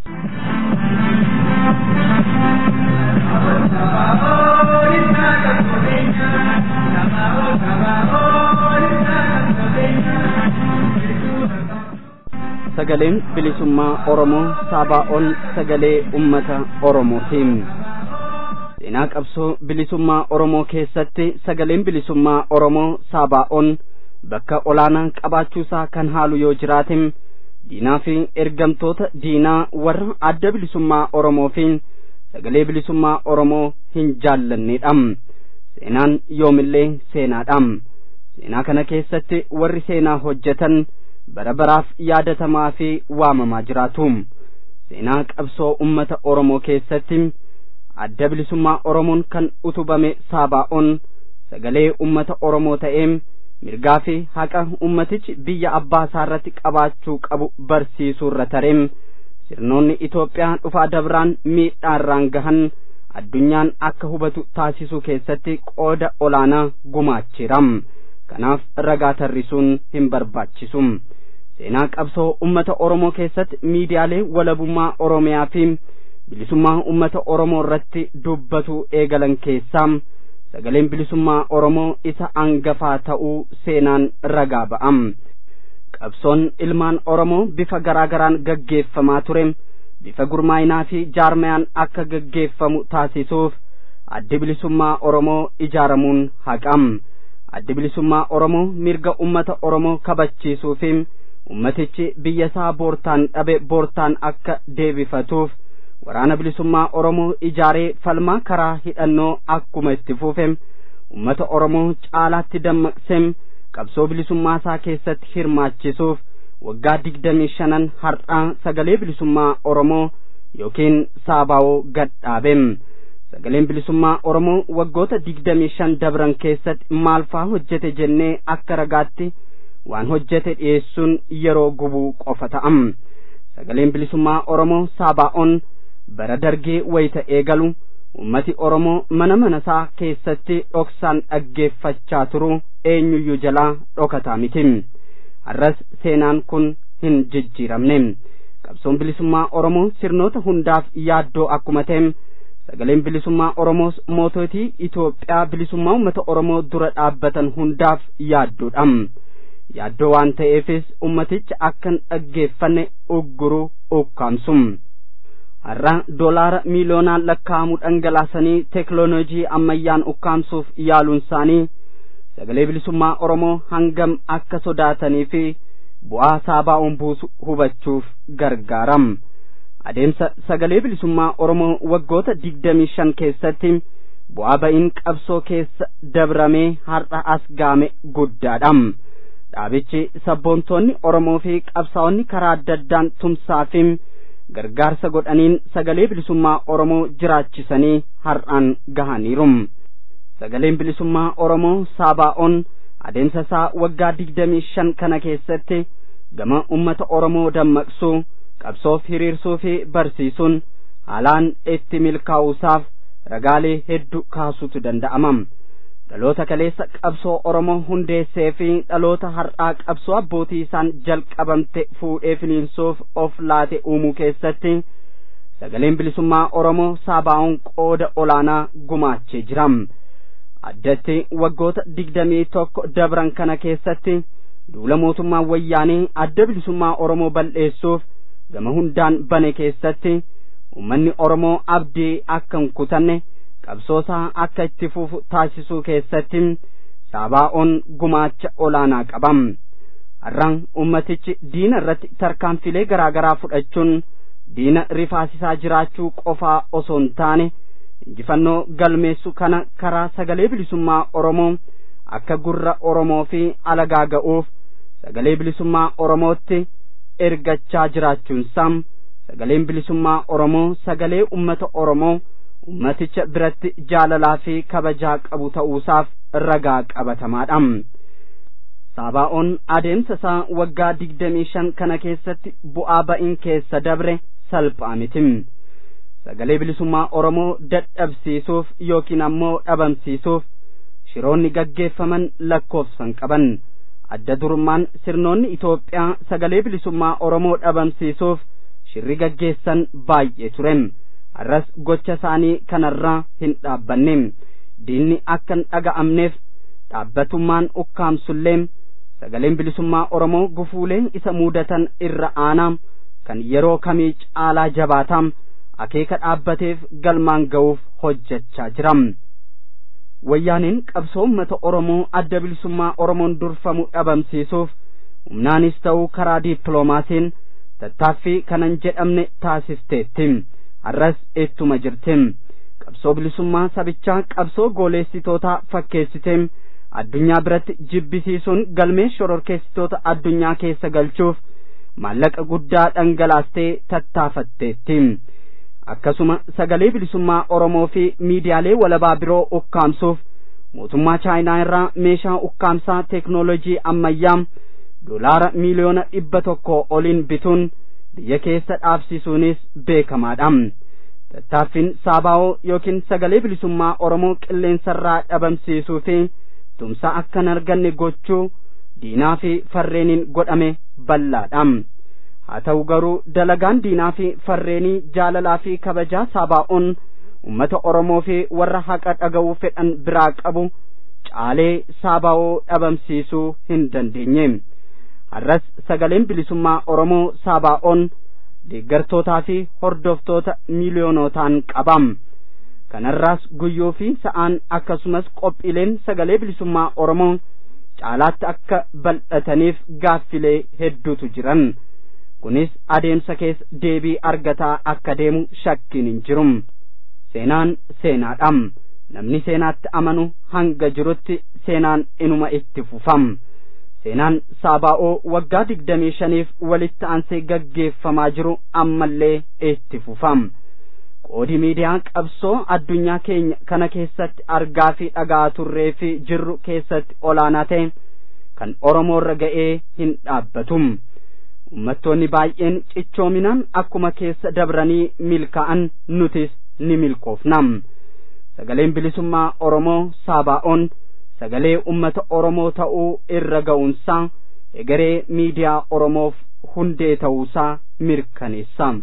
sagaleen bilisummaa oromoo saabaa'oon sagalee ummata oromootiin seenaa qabsoo bilisummaa oromoo keessatti sagaleen bilisummaa oromoo saabaa'oon bakka olaanaa qabaachuusaa kan haalu yoo jiraatin diinaa fi ergamtoota diinaa warra adda bilisummaa oromoo fi sagalee bilisummaa oromoo hin jaallannedha seenaan yoomillee seenaadha seenaa kana keessatti warri seenaa hojjetan bara baraaf yaadatamaa fi waamamaa jiraatu seenaa qabsoo ummata oromoo keessatti adda bilisummaa oromoon kan utubame saabaa'oon sagalee ummata oromoo ta'ee mirgaa fi haqa ummatichi biyya abbaa isaarratti qabaachuu qabu barsiisuurra tareem sirnoonni Itoophiyaa dhufaa dabraan miidhaarraan gahan addunyaan akka hubatu taasisuu keessatti qooda olaanaa gumaacheera kanaaf ragaa tarrisuun hin barbaachisu seenaa qabsoo ummata oromoo keessatti miidiyaalee walabummaa oromiyaa fi bilisummaa ummata oromoo irratti dubbatu eegalan keessaa sagaleen bilisummaa oromoo isa angafaa ta'uu seenaan ragaa ba'am qabsoon ilmaan oromoo bifa garaa garaan gaggeeffamaa ture bifa gurmaayinaa fi jaarmayaan akka gaggeeffamu taasisuuf addi bilisummaa oromoo ijaaramuun haqam addi bilisummaa oromoo mirga ummata oromoo kabachiisuu fi ummatichi biyya isaa boortaan dhabe boortaan akka deebifatuuf waraana bilisummaa oromoo ijaaree falmaa karaa hidhannoo akkuma itti fuufe ummata oromoo caalaatti dammaqsee qabsoo bilisummaa isaa keessatti hirmaachisuuf waggaa digdamii shanan har'aa sagalee bilisummaa oromoo yookiin saabaawoo gadhaabe sagaleen bilisummaa oromoo waggoota digdamii shan dabran keessatti maalfaa hojjete jennee akka ragaatti waan hojjete dhiyeessuun yeroo gubuu qofa ta'am sagaleen bilisummaa oromoo saabaa'oon bara dargee wayita eegalu ummati oromoo mana mana isaa keessatti dhoksaan dhaggeeffachaa turu eenyuyyuu jalaa dhokataa miti har'as seenaan kun hin jijjiiramne qabsoon bilisummaa oromoo sirnoota hundaaf yaaddoo akkuma ta'e sagaleen bilisummaa oromoos moototii Itoophiyaa bilisummaa uummata oromoo dura dhaabbatan hundaaf yaaddoodha yaaddoo waan ta'eefis ummaticha akkan dhaggeeffanne ugguru ukkaamsum har'a doolaara miiliyoonaan lakkaa'amu dhangalaasanii teekinooloojii ammayyaan ukkaamsuuf yaaluun isaanii sagalee bilisummaa oromoo hangam akka sodaatanii fi bu'aa saabaa'uun buusu hubachuuf gargaaram adeemsa sagalee bilisummaa oromoo waggoota digdamii shan keessatti bu'aa ba'iin qabsoo keessa dabramee har'a as gaame guddaadha dhaabichi sabboontoonni oromoo fi qabsaa'onni karaa adda addaan tumsaa fi gargaarsa godhaniin sagalee bilisummaa oromoo jiraachisanii har'aan gahaniiru sagaleen bilisummaa oromoo saabaa'oon adeemsa isaa waggaa digdamii shan kana keessatti gama ummata oromoo dammaqsuu qabsoof hiriirsuu fi barsiisuun haalaan itti milkaa'uusaaf ragaalee hedduu kaasuutu danda'ama dhaloota kaleessa qabsoo oromoo hundeessee fi dhaloota har'aa qabsoo abbootii isaan jalqabamte fuudhee finiinsuuf of laate uumuu keessatti sagaleen bilisummaa oromoo saabaa'oon qooda olaanaa gumaachee jira addatti waggoota digdamii tokko dabran kana keessatti duula mootummaa wayyaanee adda bilisummaa oromoo bal'eessuuf gama hundaan bane keessatti ummanni oromoo abdii akka hin kutanne qabsoosaa akka itti fufu taasisuu keessatti saabaa'oon gumaacha olaanaa qabam har'aan ummatichi diina irratti tarkaanfilee garaa garaa fudhachuun diina rifaasisaa jiraachuu qofaa osoo hin taane injifannoo galmeessu kana karaa sagalee bilisummaa oromoo akka gurra oromoo fi alagaa ga'uuf sagalee bilisummaa oromootti ergachaa jiraachuun saam sagaleen bilisummaa oromoo sagalee ummata oromoo ummaticha biratti jaalalaa fi kabajaa qabu ta'uusaaf ragaa qabatamaadha saabaa'oon adeemsa isaa waggaa digdamii shan kana keessatti bu'aa ba'iin keessa dabre salphaa miti sagalee bilisummaa oromoo dadhabsiisuuf yookiin ammoo dhabamsiisuuf shiroonni gaggeeffaman lakkoofsan qaban adda durummaan sirnoonni Itoophiyaa sagalee bilisummaa oromoo dhabamsiisuuf shirri gaggeessan baay'ee ture har'as gocha isaanii kanarraa hin dhaabbanne diinni akka hin dhaga'amneef dhaabbatummaan ukkaamsullee sagaleen bilisummaa oromoo gufuulee isa mudatan irra aanaa kan yeroo kamii caalaa jabaataa akeeka dhaabbateef galmaan ga'uuf hojjechaa jira wayyaaneen qabsoo uummata oromoo adda bilisummaa oromoon durfamu dhabamsiisuuf humnaanis ta'uu karaa diippiloomaasiin tattaaffii kanan jedhamne taasisteetti har'as ittuma jirti qabsoo bilisummaa sabichaa qabsoo gooleessitootaa fakkeessitee addunyaa biratti jibbisiisuun galmee shororkeessitoota addunyaa keessa galchuuf maallaqa guddaa dhangalaastee tattaafatteetti akkasuma sagalee bilisummaa oromoo fi miidiyaalee walabaa biroo ukkaamsuuf mootummaa chaayinaa irraa meeshaa ukkaamsaa teeknoolojii ammayyaa doolaara miiliyoona dhibba tokko oliin bituun biyya keessa dhaabsisuunis beekamaadha tattaaffiin saabaa'oo yookiin sagalee bilisummaa oromoo qilleensarraa dhabamsiisuu fi tumsa akka hin arganne gochuu diinaa fi farreeniin godhame bal'aadha haa ta'u garuu dalagaan diinaa fi farreenii jaalalaa fi kabajaa saabaa'oon ummata oromoo fi warra haqa dhaga'uu fedhan biraa qabu caalee saabaa'oo dhabamsiisuu hin dandeenye har'as sagaleen bilisummaa oromoo saabaa'oon deeggartootaa fi hordoftoota miiliyoonotaan qabam kanarraas guyyuu fi sa'aan akkasumas qophiileen sagalee bilisummaa oromoo caalaatti akka bal'ataniif gaaffilee hedduutu jiran kunis adeemsa keessa deebii argataa akka deemu shakkiin hin jiru seenaan seenaadha namni seenaatti amanu hanga jirutti seenaan inuma itti fufam seenaan saabaa'oo waggaa digdamii shaniif walitti aansee gaggeeffamaa jiru ammallee itti fufam qoodi miidiyaa qabsoo addunyaa keenya kana keessatti argaa fi dhagaa turree fi jirru keessatti olaanaa ta'e kan oromoorra ga'ee hin dhaabbatum ummattoonni baay'een cichoominaan akkuma keessa dabranii milkaa'an nutis ni milkoofnam sagaleen bilisummaa oromoo saabaa'oon sagalee ummata oromoo ta'uu irra ga'uunsaa egeree miidiyaa oromoof hundee ta'uusaa mirkaneessa.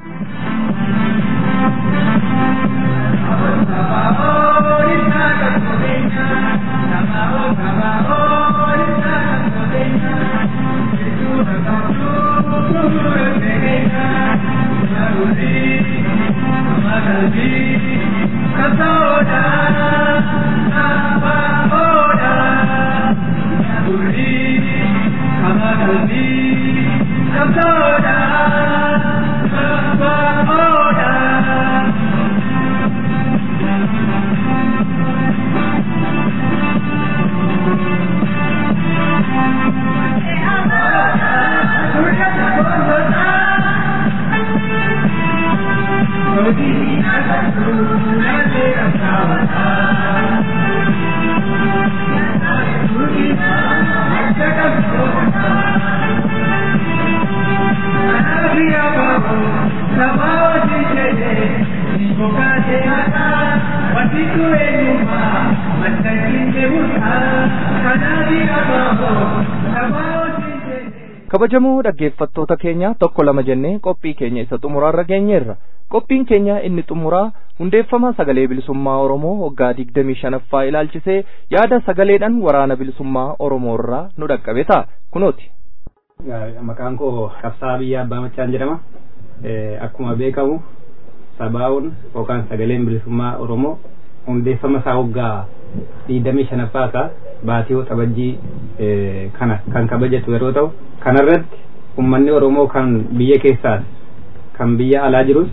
Kasoda, Kasoda, kabajamoo dhaggeeffattoota keenya tokko lama jennee qophii keenya isa xumuraarra geenyeerra qophiin keenya inni xumuraa hundeeffama sagalee bilisummaa oromoo waggaa digdamii shanaffaa ilaalchisee yaada sagaleedhaan waraana bilisummaa oromoo irraa nu dhaqqabe ta'a kunooti. maqaan koo qabsaa biyya abbaa machaan jedhama akkuma beekamu sabaa'uun yookaan sagaleen bilisummaa oromoo hundeeffama isaa waggaa digdamii shanaffaa isaa baatiyoo xabajjii kana kan kabajatu yeroo ta'u kanarratti ummanni oromoo kan biyya keessaas kan biyya alaa jirus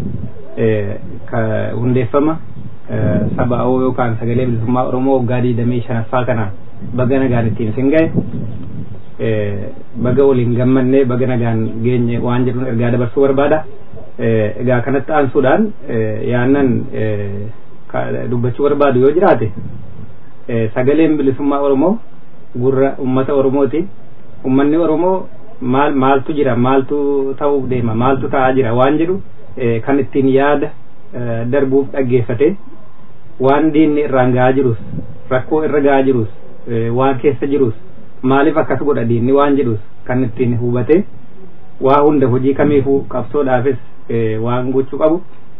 hundeeffama sabaa'oo yookaan sagalee bilisummaa oromoo waggaa digdamii shanaffaa kana baga nagaan ittiin isin ga'e baga waliin gammannee baga nagaan geenye waan jedhuun ergaa dabarsuu barbaada egaa kanatti aansuudhaan yaannan dubbachuu barbaadu yoo jiraate sagaleen bilisummaa oromoo gurra ummata oromooti ummanni oromoo maal maaltu jira maaltu ta'uuf deema maaltu ta'aa jira waan jedhu kan ittiin yaada darbuuf dhaggeeffate waan diinni irraan ga'aa jirus rakkoo irra ga'aa jirus waan keessa jirus maaliif akkas godha diinni waan jedhus kan ittiin hubate waa hunda hojii kamiifuu qabsoodhaafis waan gochuu qabu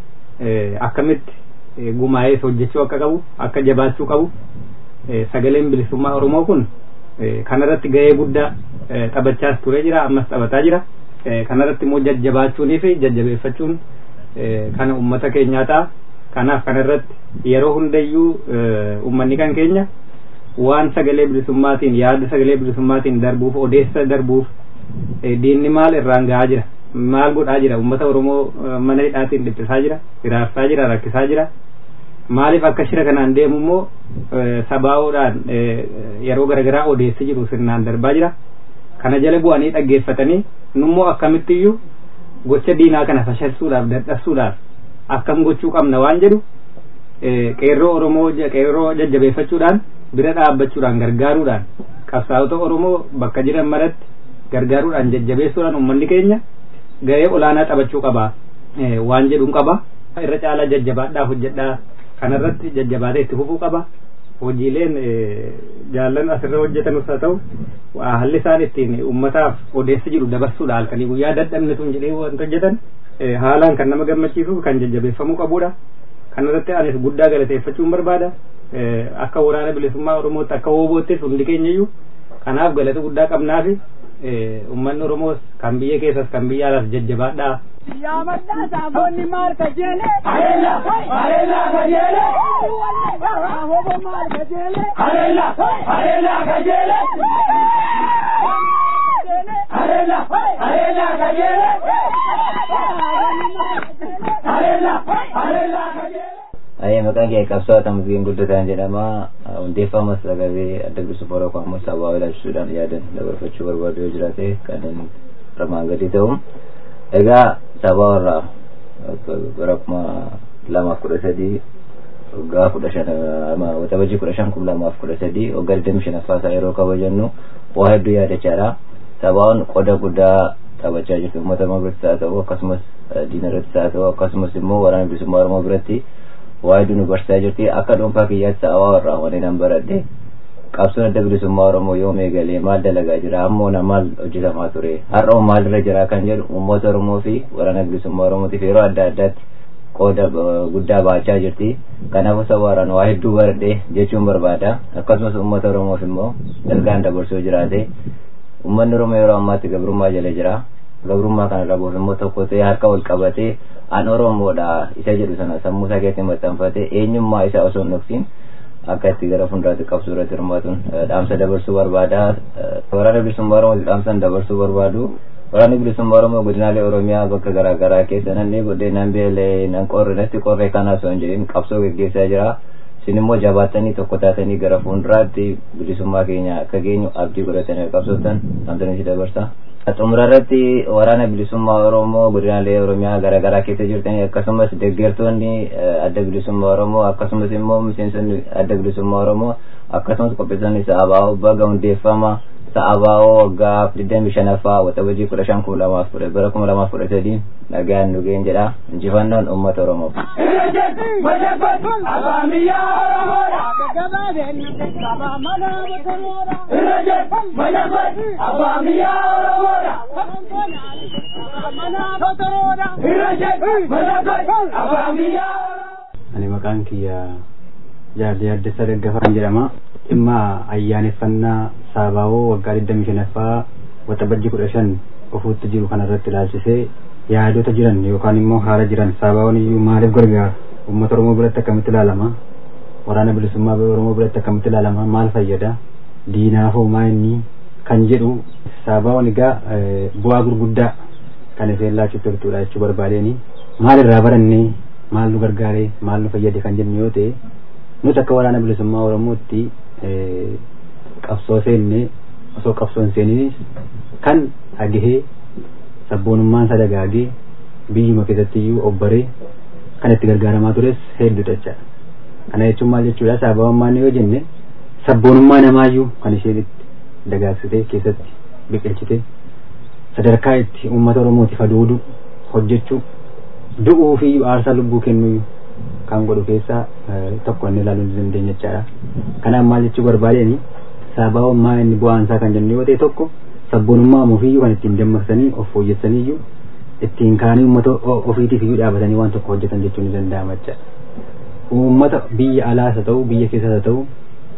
akkamitti gumaa'ees hojjechuu akka qabu akka jabaachuu qabu sagaleen bilisummaa oromoo kun kanarratti gahee guddaa taphachaas ture jira ammas taphataa jira kanarratti immoo jajjabaachuunii fi jajjabeeffachuun kana ummata keenyaa ta'a kanaaf kanarratti yeroo hundayyuu ummanni kan keenya waan sagalee bilisummaatiin yaada sagalee bilisummaatiin darbuuf odeessa darbuuf diinni maal irraan gahaa jira maal godhaa jira ummata oromoo mana hidhaatiin dhiphisaa jira hiraarsaa jira rakkisaa jira maaliif akka shira kanaan deemu immoo sabaa'oodhaan yeroo garagaraa odeessi jiru sirnaan darbaa jira kana jala bu'anii dhaggeeffatanii nummoo akkamittiyyuu gocha diinaa kana fashilsuudhaaf dadhabsiisuudhaaf akkam gochuu qabna waan jedhu qeerroo oromoo qeerroo jajjabeeffachuudhaan bira dhaabbachuudhaan gargaaruudhaan qabsaa'ota oromoo bakka jiran maratti gargaaruudhaan jajjabeessuudhaan ummanni keenya gahee olaanaa taphachuu qaba waan jedhuun qaba irra caalaa jajjabaadhaa hojjedhaa kanarratti jajjabaatee itti fufuu qaba hojiileen jaallan asirra hojjetanus haa ta'u haalli isaan ittiin ummataaf odeessi jiru dabarsuudha halkanii guyyaa dadhabne sun jedhee wanta hojjetan haalaan kan nama gammachiisu kan jajjabeeffamuu qabudha kanarratti anis guddaa galateeffachuun barbaada akka waraana bilisummaa oromootti akka hooboottis hundi keenyayyuu kanaaf galata guddaa qabnaafi ummanni oromoos kan biyya keessas kan biyya alaas jajjabaadhaa Yaamadhaa saafonni maal kajeele. Areela areela kajeele. Hobo maal kajeele. Areela areela kajeele. Areela areela kajeele. Areela areela kajeele. Ayya maqaan kee qabsoo Tamasgeen Guddataan jedhama. Hundeeffama sagalee adda bilisummaa Oromoo ammoo sabaa ilaalchisuudhaan yaadan dabarfachuu barbaadu yoo jiraate kanneen armaan gadii ta'u. Egaa sabaa irraa bara kuma lamaaf kudha sadii waggaa kudha shan waxabajii kudha shan kuma lamaaf kudha sadii waggaa digdami shanaffaa isaa yeroo kabajannu waa hedduu yaadachaadha. Sabaan qoda guddaa taphachaa jirti uummata biratti haa ta'u akkasumas diina irratti haa ta'u akkasumas immoo waraana bilisummaa Oromoo biratti waa hedduu nu barsiisaa jirti akka dhuunfaa kiyyaatti sabaa irraa waneen an baradhe qabsoon adda bilisummaa oromoo yoom eegalee maal dalagaa jira ammoona maal hojjetamaa ture har'a maalirra jira kan jedhu uummata oromoo fi waraana bilisummaa oromootiif yeroo adda addaatti qooda guddaa baachaa jirti kanaafuu sabaaraan waa hedduu baradhe jechuun barbaada akkasumas uummata oromoof immoo ergaan dabarsuu jiraate uummanni oromoo yeroo ammaatti gabrummaa jala jira gabrummaa kana dhabuuf immoo tokko ta'ee harka wal qabatee an oromoodha isa jedhu sana sammuu isaa keessatti maxxanfate eenyummaa isaa osoo hin dhoksin akka itti gara fuulduraatti qabsoo irratti hirmaatuun dhaamsa dabarsuu barbaada waraana bilisummaa oromoo dhaamsan dabarsuu barbaadu waraanni bilisummaa oromoo godinaalee oromiyaa bakka garaa garaa keessa nanni godhee nan beelee nan qorre natti qorre kana osoo hin jedhin qabsoo geggeessaa jira isin immoo jabaattanii tokko taatanii gara fuulduraatti bilisummaa keenya akka geenyu abdii godhatanii qabsootan dhaamsanii si dabarsa. xumura irratti waraana bilisummaa oromoo godinaalee oromiyaa garaa garaa keessa jirtanii akkasumas deeggartoonni adda bilisummaa oromoo akkasumas immoo miseensonni adda bilisummaa oromoo akkasumas qopheessonni sa'abaa'oo baga hundeeffama sa'abaa'oo waggaa digdamii shanaffaa waxabajii kudha shan kuma lamaaf kudha bara kuma lamaaf kudha sadii nagaan nu ga'een jedha injifannoon uummata oromoof. ani maqaan kiyya jaarlee addasa daggafaan jedhama dhimma ayyaaneffannaa saabaawoo waggaa digdamii shanaffaa waxabajjii kudha shan ofuutti jiru kanarratti ilaalchisee yaadota jiran yookaan immoo haala jiran saabaawoon iyyuu maaliif gargaara uummata oromoo biratti akkamitti ilaalama waraana bilisummaa oromoo biratti akkamitti ilaalama maal fayyada diinaafoo maa inni kan jedhu saabaawwan egaa bu'aa gurguddaa kan ifeen laachuu turtuudha jechuu barbaadeeni maal irraa barannee maal nu gargaaree maal nu fayyade kan jennu yoo ta'e nuti akka waraana bilisummaa oromootti qabsoo seenne osoo qabsoon seeninis kan dhagahee sabboonummaan isa dagaagee biyyuma keessatti iyyuu obbaree kan itti gargaaramaa tures hedduudha jechaadha kana jechuun maal jechuudha saabawwan yoo jenne sabboonummaa namaayyuu kan isheen itti dagaagsitee keessatti biqilchite sadarkaa itti uummata oromootiif adoodu hojjechuu du'uu fi aarsaa lubbuu kennuu kan godhu keessaa tokko inni ilaaluu dandeenya jechaadha kanaaf maal jechuu barbaadeen saabawwan maa inni bu'aan isaa kan jennu yoo ta'e tokko sabboonummaa ofiiyyuu kan ittiin dammaqsanii of fooyyessaniiyyuu ittiin kaanii uummata ofiitiif iyyuu dhaabatanii waan tokko hojjetan jechuun ni danda'ama jechaadha uummata biyya alaas haa ta'u biyya keessas haa ta'u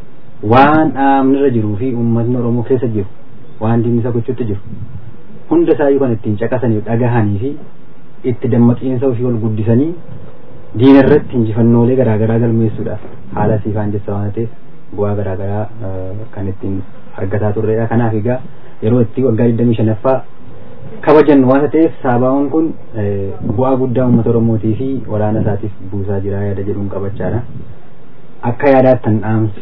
waan dhaabnirra jiruu fi uummatni oromoo keessa jiru waan diinni isa gochuutti jiru hunda isaayyuu kan ittiin caqasanii dhagahanii fi itti dammaqiinsa ofii ol guddisanii diina irratti injifannoolee garaagaraa galmeessuudhaaf haala siifaan jecha waan ta'eef bu'aa garaagaraa kan ittiin argataa turredha kanaaf egaa yeroo itti waggaa digdamii shanaffaa kabajan waan ta'eef saabaawwan kun bu'aa guddaa uummata oromootii fi waraana isaatiif buusaa jira yaada jedhuun qabachaadha akka yaadaattan dhaamsi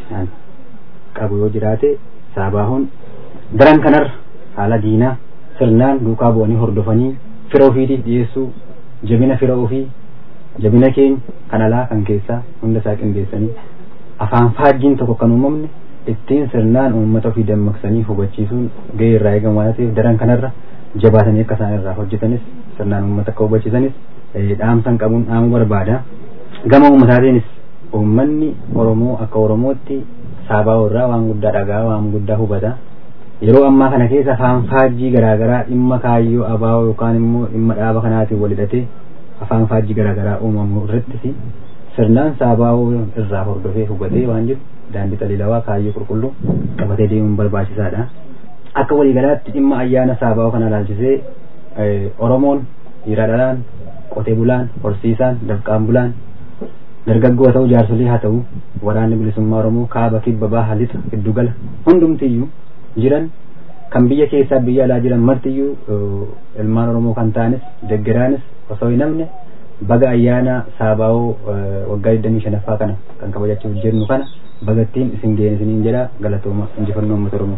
qabu yoo jiraate saabaawwan daran kanarra haala diinaa sirnaan duukaa bu'anii hordofanii fira ofiitiif dhiyeessuu jabina fira ofii jabina keenya kan alaa kan keessaa hunda isaa qindeessanii afaan faajjiin tokko kan uumamne ittiin sirnaan uummata ofii dammaqsanii hubachiisuun gahee irraa eegamu waan ta'eef daran kanarra jabaatanii akka isaan irraa hojjetanis sirnaan uummata akka hubachiisanis dhaamsan qabuun dhaamuu barbaada gama uummataatiinis uummanni oromoo akka oromootti saabaa irraa waan guddaa dhagaa waan guddaa hubata yeroo ammaa kana keessa afaan faajjii garaagaraa dhimma kaayyoo abaa'oo yookaan immoo dhimma dhaaba kanaatiin wal hidhatee afaan faajjii garaagaraa uumamu irrattis sirnaan saabaa'oo irraa hordofee hubatee waan jiru daandii xalilawaa kaayyoo qulqulluu qabatee deemuun barbaachisaadha. Akka waliigalaatti dhimma ayyaana saabaa'oo kana ilaalchisee Oromoon dhiira dhalaan qotee bulaan horsiisaan dafqaan bulaan dargaggoo ta'u jaarsolii haa ta'u waraanni bilisummaa Oromoo kaaba kibba baha lixa giddugala hundumtiyyuu jiran kan biyya keessaa biyya alaa jiran martiyyuu ilmaan Oromoo kan ta'anis deggeraanis osoo hin namne baga ayyaana saabaa'oo waggaa 25ffaa kana kan kabajachuuf jirnu kana bagattiin isin ga'een isiniin jedha galatooma injifannoo uummata Oromoo.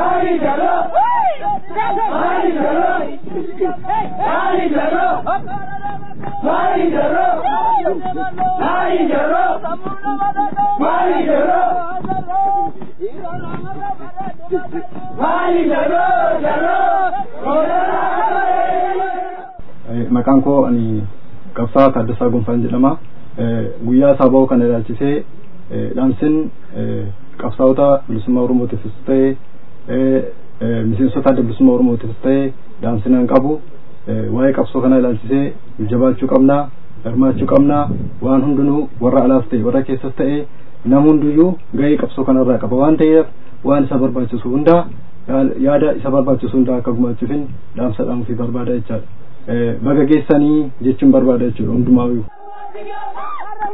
maqaan koo ani qabsaa Taaddasaa Gonfaan jedhama. Guyyaa saaba'oo kana ilaalchisee dhaamsin qabsaa'ota bilisummaa Oromootiifis ta'e miseensota adda bilisummaa Oromootiifis ta'e dhaamsinaan qabu. Waa'ee qabsoo kana ilaalchisee jabaachuu qabnaa, hirmaachuu qabnaa, waan hundinuu warra alaas ta'e warra keessas ta'e nama hundiyyuu gahee qabsoo kanarraa qaba waan ta'eef waan isa barbaachisu hundaa yaada isa barbaachisu hundaa akka gumaachuufin dhaamsa dhaamuufii barbaada jechaadha. baga geessanii jechuun barbaada jechuudha hundumaayyuu.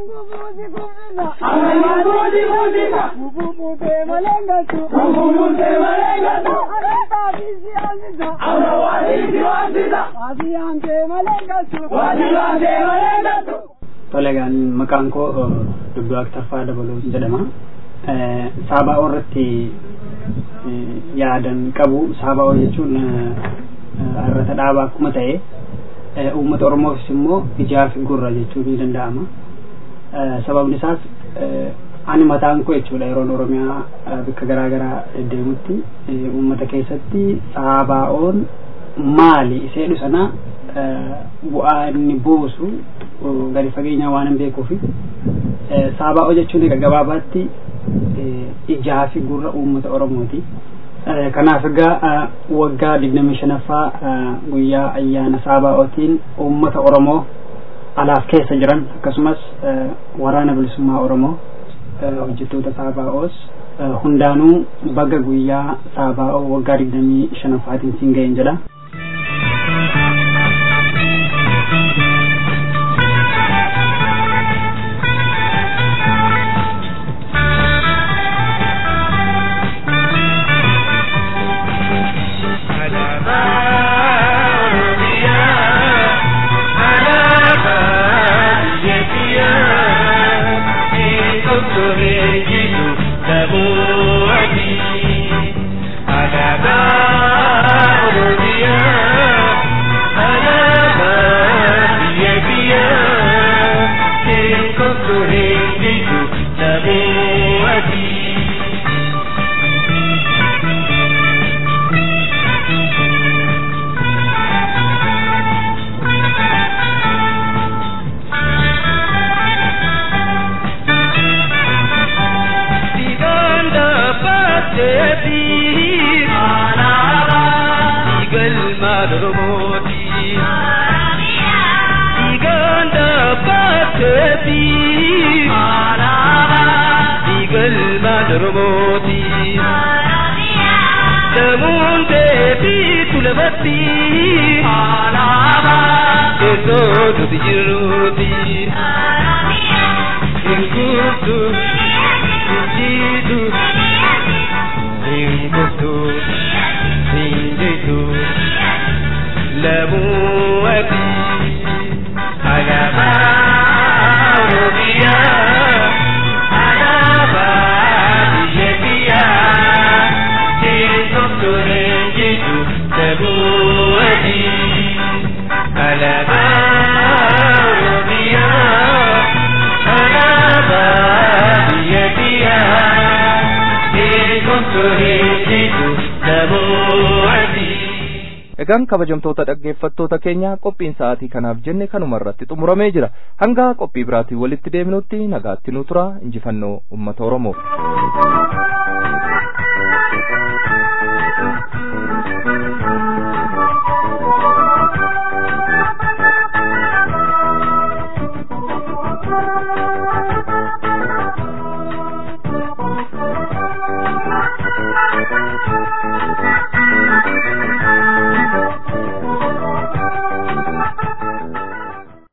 Tole egaan maqaan koo Dubbii Waaqtaffaa Dabaloo jedhama. Saabaa'oo irratti yaadan qabu. Saabaa'oo jechuun irrata dhaabaa akkuma ta'e uummata Oromoofis immoo ijaa fi gurra jechuun ni danda'ama. Sababni isaas ani mataan koo jechuudha yeroon Oromiyaa bakka garaa garaa deemutti uummata keessatti saabaa'oon maali iseedhu sana bu'aa inni buusu gadi fageenyaa waan hin beekuufi saabaa'oo jechuun egaa gabaabaatti ijaa fi gurra uummata Oromooti. Kanaaf egaa waggaa digdamii shanaffaa guyyaa ayyaana saabaa'ootiin uummata Oromoo alaaf keessa jiran akkasumas waraana bilisummaa Oromoo hojjettoota saabaa'oos hundaanuu baga guyyaa saabaa'oo waggaa digdamii shanaffaatiin siin ga'een jedha. Egaan kabajamtoota dhaggeeffattoota keenya qophiin sa'aatii kanaaf jenne kanuma irratti xumuramee jira. Hanga qophii biraatiin walitti deebinutti nagaatti nu tura injifannoo uummata Oromoo.